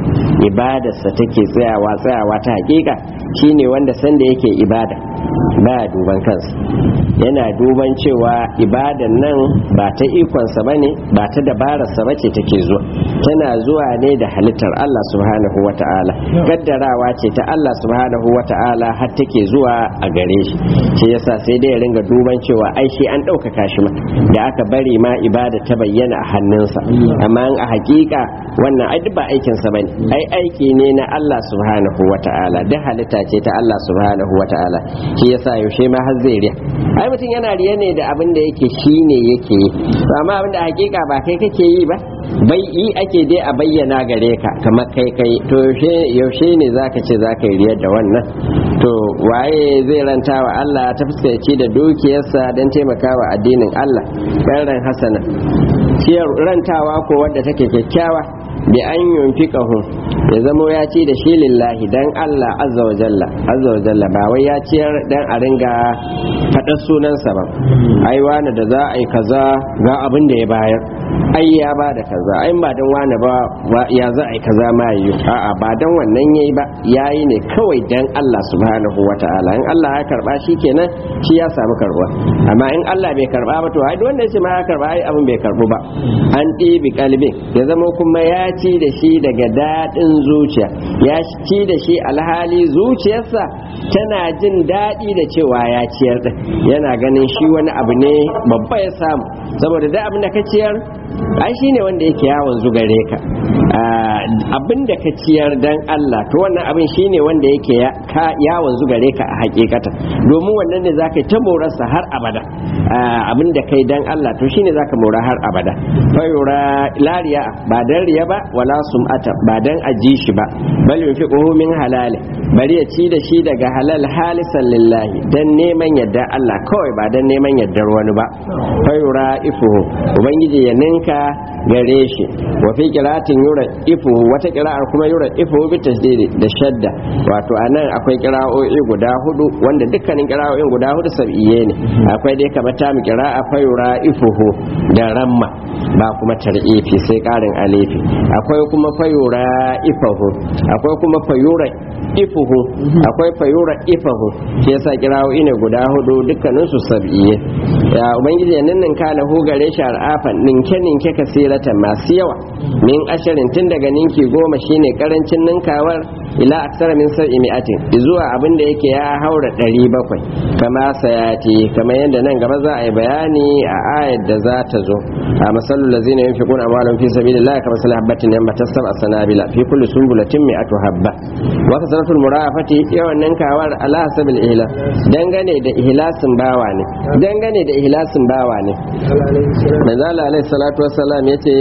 ibadarsa take tsayawa tsayawa ta hakika shine wanda sanda yake ibada baya duban kansa yana duban cewa ibadan nan ba ta ikonsa bane ba ta dabararsa bace take zuwa tana zuwa ne da halittar Allah subhanahu wata'ala gaddarawa ce ta Allah subhanahu wata'ala har take zuwa a gare shi shi yasa sai dai ya ringa duban cewa ai shi an ɗaukaka shi ma da aka bari ma ibada ta bayyana a hannunsa amma a hakika wannan ai duk ba aikinsa bane ai aiki ne na Allah subhanahu wata'ala duk halitta ce ta Allah subhanahu wata'ala shi yasa yaushe ma har zai riya ai mutum yana riya ne da abin da yake shine yake yi to amma abin da hakika ba kai kake yi ba bai yi ake dai a bayyana gare ka kamar kai kai to yaushe yaushe ne zaka ce zaka yi riyar da wannan to waye zai ranta wa Allah ta fuskaci da dukiyarsa don taimakawa addinin Allah ran hasana ciyar rantawa ko wadda take kyakkyawa bi an yunfiqahu ya zamo ya ci da shi lillahi dan Allah azza wa jalla azza wa jalla ba wai ya ciyar dan a ringa faɗar sunansa ba ai wani da za a yi kaza ga abin da ya bayar ai ya ba da kaza ai ba dan wani ba ya za a yi kaza ma yi a'a ba dan wannan yayi ba yayi ne kawai dan Allah subhanahu wataala in Allah ya karba shi kenan shi ya samu karbuwa amma in Allah bai karba ba to ai duk wanda ya ce ma ya karba ai abin bai karbu ba an ɗibi kalbin ya zama kuma ya ci da shi daga daɗin zuciya ya ci da shi alhali zuciyarsa tana jin daɗi da cewa ya ciyar da yana ganin shi wani abu ne babba ya samu saboda da abin da ka ciyar ai shi ne wanda yake yawon zugare ka abin da ka ciyar dan Allah to wannan abin shi ne wanda yake yawon zugare ka a hakikata domin wannan ne zaka ta morarsa har abada abin da kai dan Allah to shine zaka mora har abada fayura lariya ba dan riya ba wala sum'ata ba dan aji shi ba bal yunfiquhu min halal bari ya ci da shi daga halal halisan lillahi dan neman yadda Allah kawai ba dan neman yaddar wani ba fayura ifuhu ubangiji ya ninka gare shi wa fi qira'atin yura ifuhu wata qira'ar kuma yura ifuhu bi tasdidi da shadda wato anan akwai qira'o'i guda hudu wanda dukkanin qira'o'in guda hudu sab'iye ne akwai dai kamar ta mu qira'a fayura ifuhu da ramma ba kuma tar'ifi sai karin alifi akwai kuma fayura ifahu akwai kuma fayura ifuhu akwai fayura ifahu shi yasa qira'o'i ne guda hudu dukkanin su sab'iye ya ubangiji ya ninninka lahu gare shi ar'afan ninke ninke kasiratan masu yawa min ashirin tun daga ninki goma shine karancin ninkawar ila aksara min sar'i mi'atin zuwa abin da yake ya haura ɗari bakwai kama sayati kamar yadda nan gaba za a yi bayani a ayar da za ta zo a masalul lazina yunfiquna amwalahum fi sabilillah kama sal habatin yambatat sab'a sanabila fi kulli sunbulatin mi'atu habba wa kasratul murafati yawan ninkawar ala hasabil ihla dangane da ihlasin bawa ne dangane da ihlasin bawa ne manzo Allah alaihi salatu wassalam yace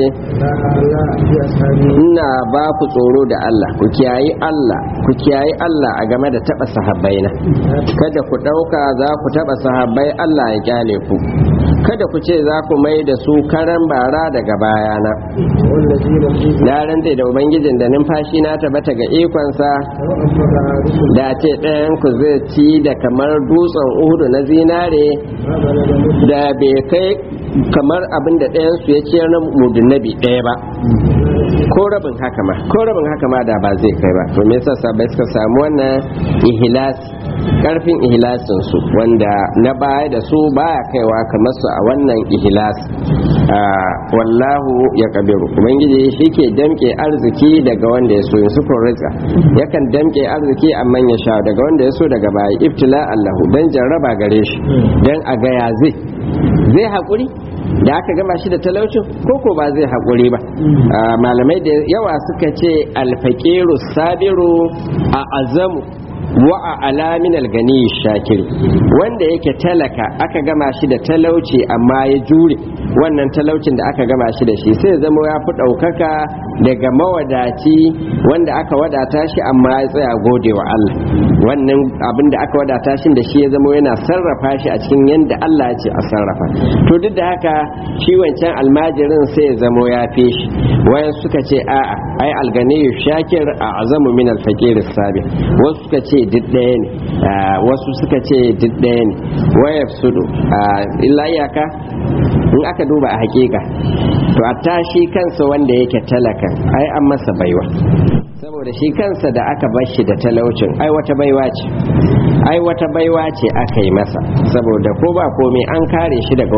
ina ba ku tsoro da Allah ku kiyayi Allah ku kiyayi Allah a game da taba sahabbaina kada ku dauka za ku taba sahabbai Allah ya kyale ku kada ku ce za ku mai da su karan bara daga bayana na rantse da ubangijin da numfashi na tabbata ga ikonsa da ce ɗayan ku zai ci da kamar dutsen uhudu na zinare da bai kai kamar abin da ɗayan su ya ciyar na mudun nabi ɗaya ba ko rabin haka ma ko rabin haka ma da ba zai kai ba to me yasa sabai suka samu wannan ihlas karfin ihlasin su wanda na baya da su baya kaiwa kamar su a wannan ihlas wallahu ya kabiru ubangiji shi ke damke arziki daga wanda ya so yin su rizqa yakan damke arziki amma ya sha daga wanda ya so daga baya ibtila allahu dan jarraba gare shi dan a ga ya zai zai haƙuri da aka gama shi da talaucin koko ba zai haƙuri ba malamai da yawa suka ce alfaƙiru sabiru a azamu wa a alamin algani shakiri wanda yake talaka aka gama shi da talauci amma ya jure wannan talaucin da aka gama shi da shi sai zama ya fi ɗaukaka daga mawadaci wanda aka wadata shi amma ya tsaya gode wa Allah wannan abin da aka wadata shi da shi ya zama yana sarrafa shi a cikin yadda Allah ya ce a sarrafa to duk da haka shi wancan almajirin sai ya zama ya fi shi wayan suka ce a'a ai alganiyu shakir a azamu min alfaqir sabi wasu suka ce duk ɗaya ne wasu suka ce duk ɗaya ne waya sudu illa iyaka in aka duba a hakika to a tashi kansa wanda yake talaka ai an masa baiwa saboda shi kansa da aka bar shi da talaucin ai wata baiwa ce ai wata baiwa ce aka yi masa saboda ko ba komai an kare shi daga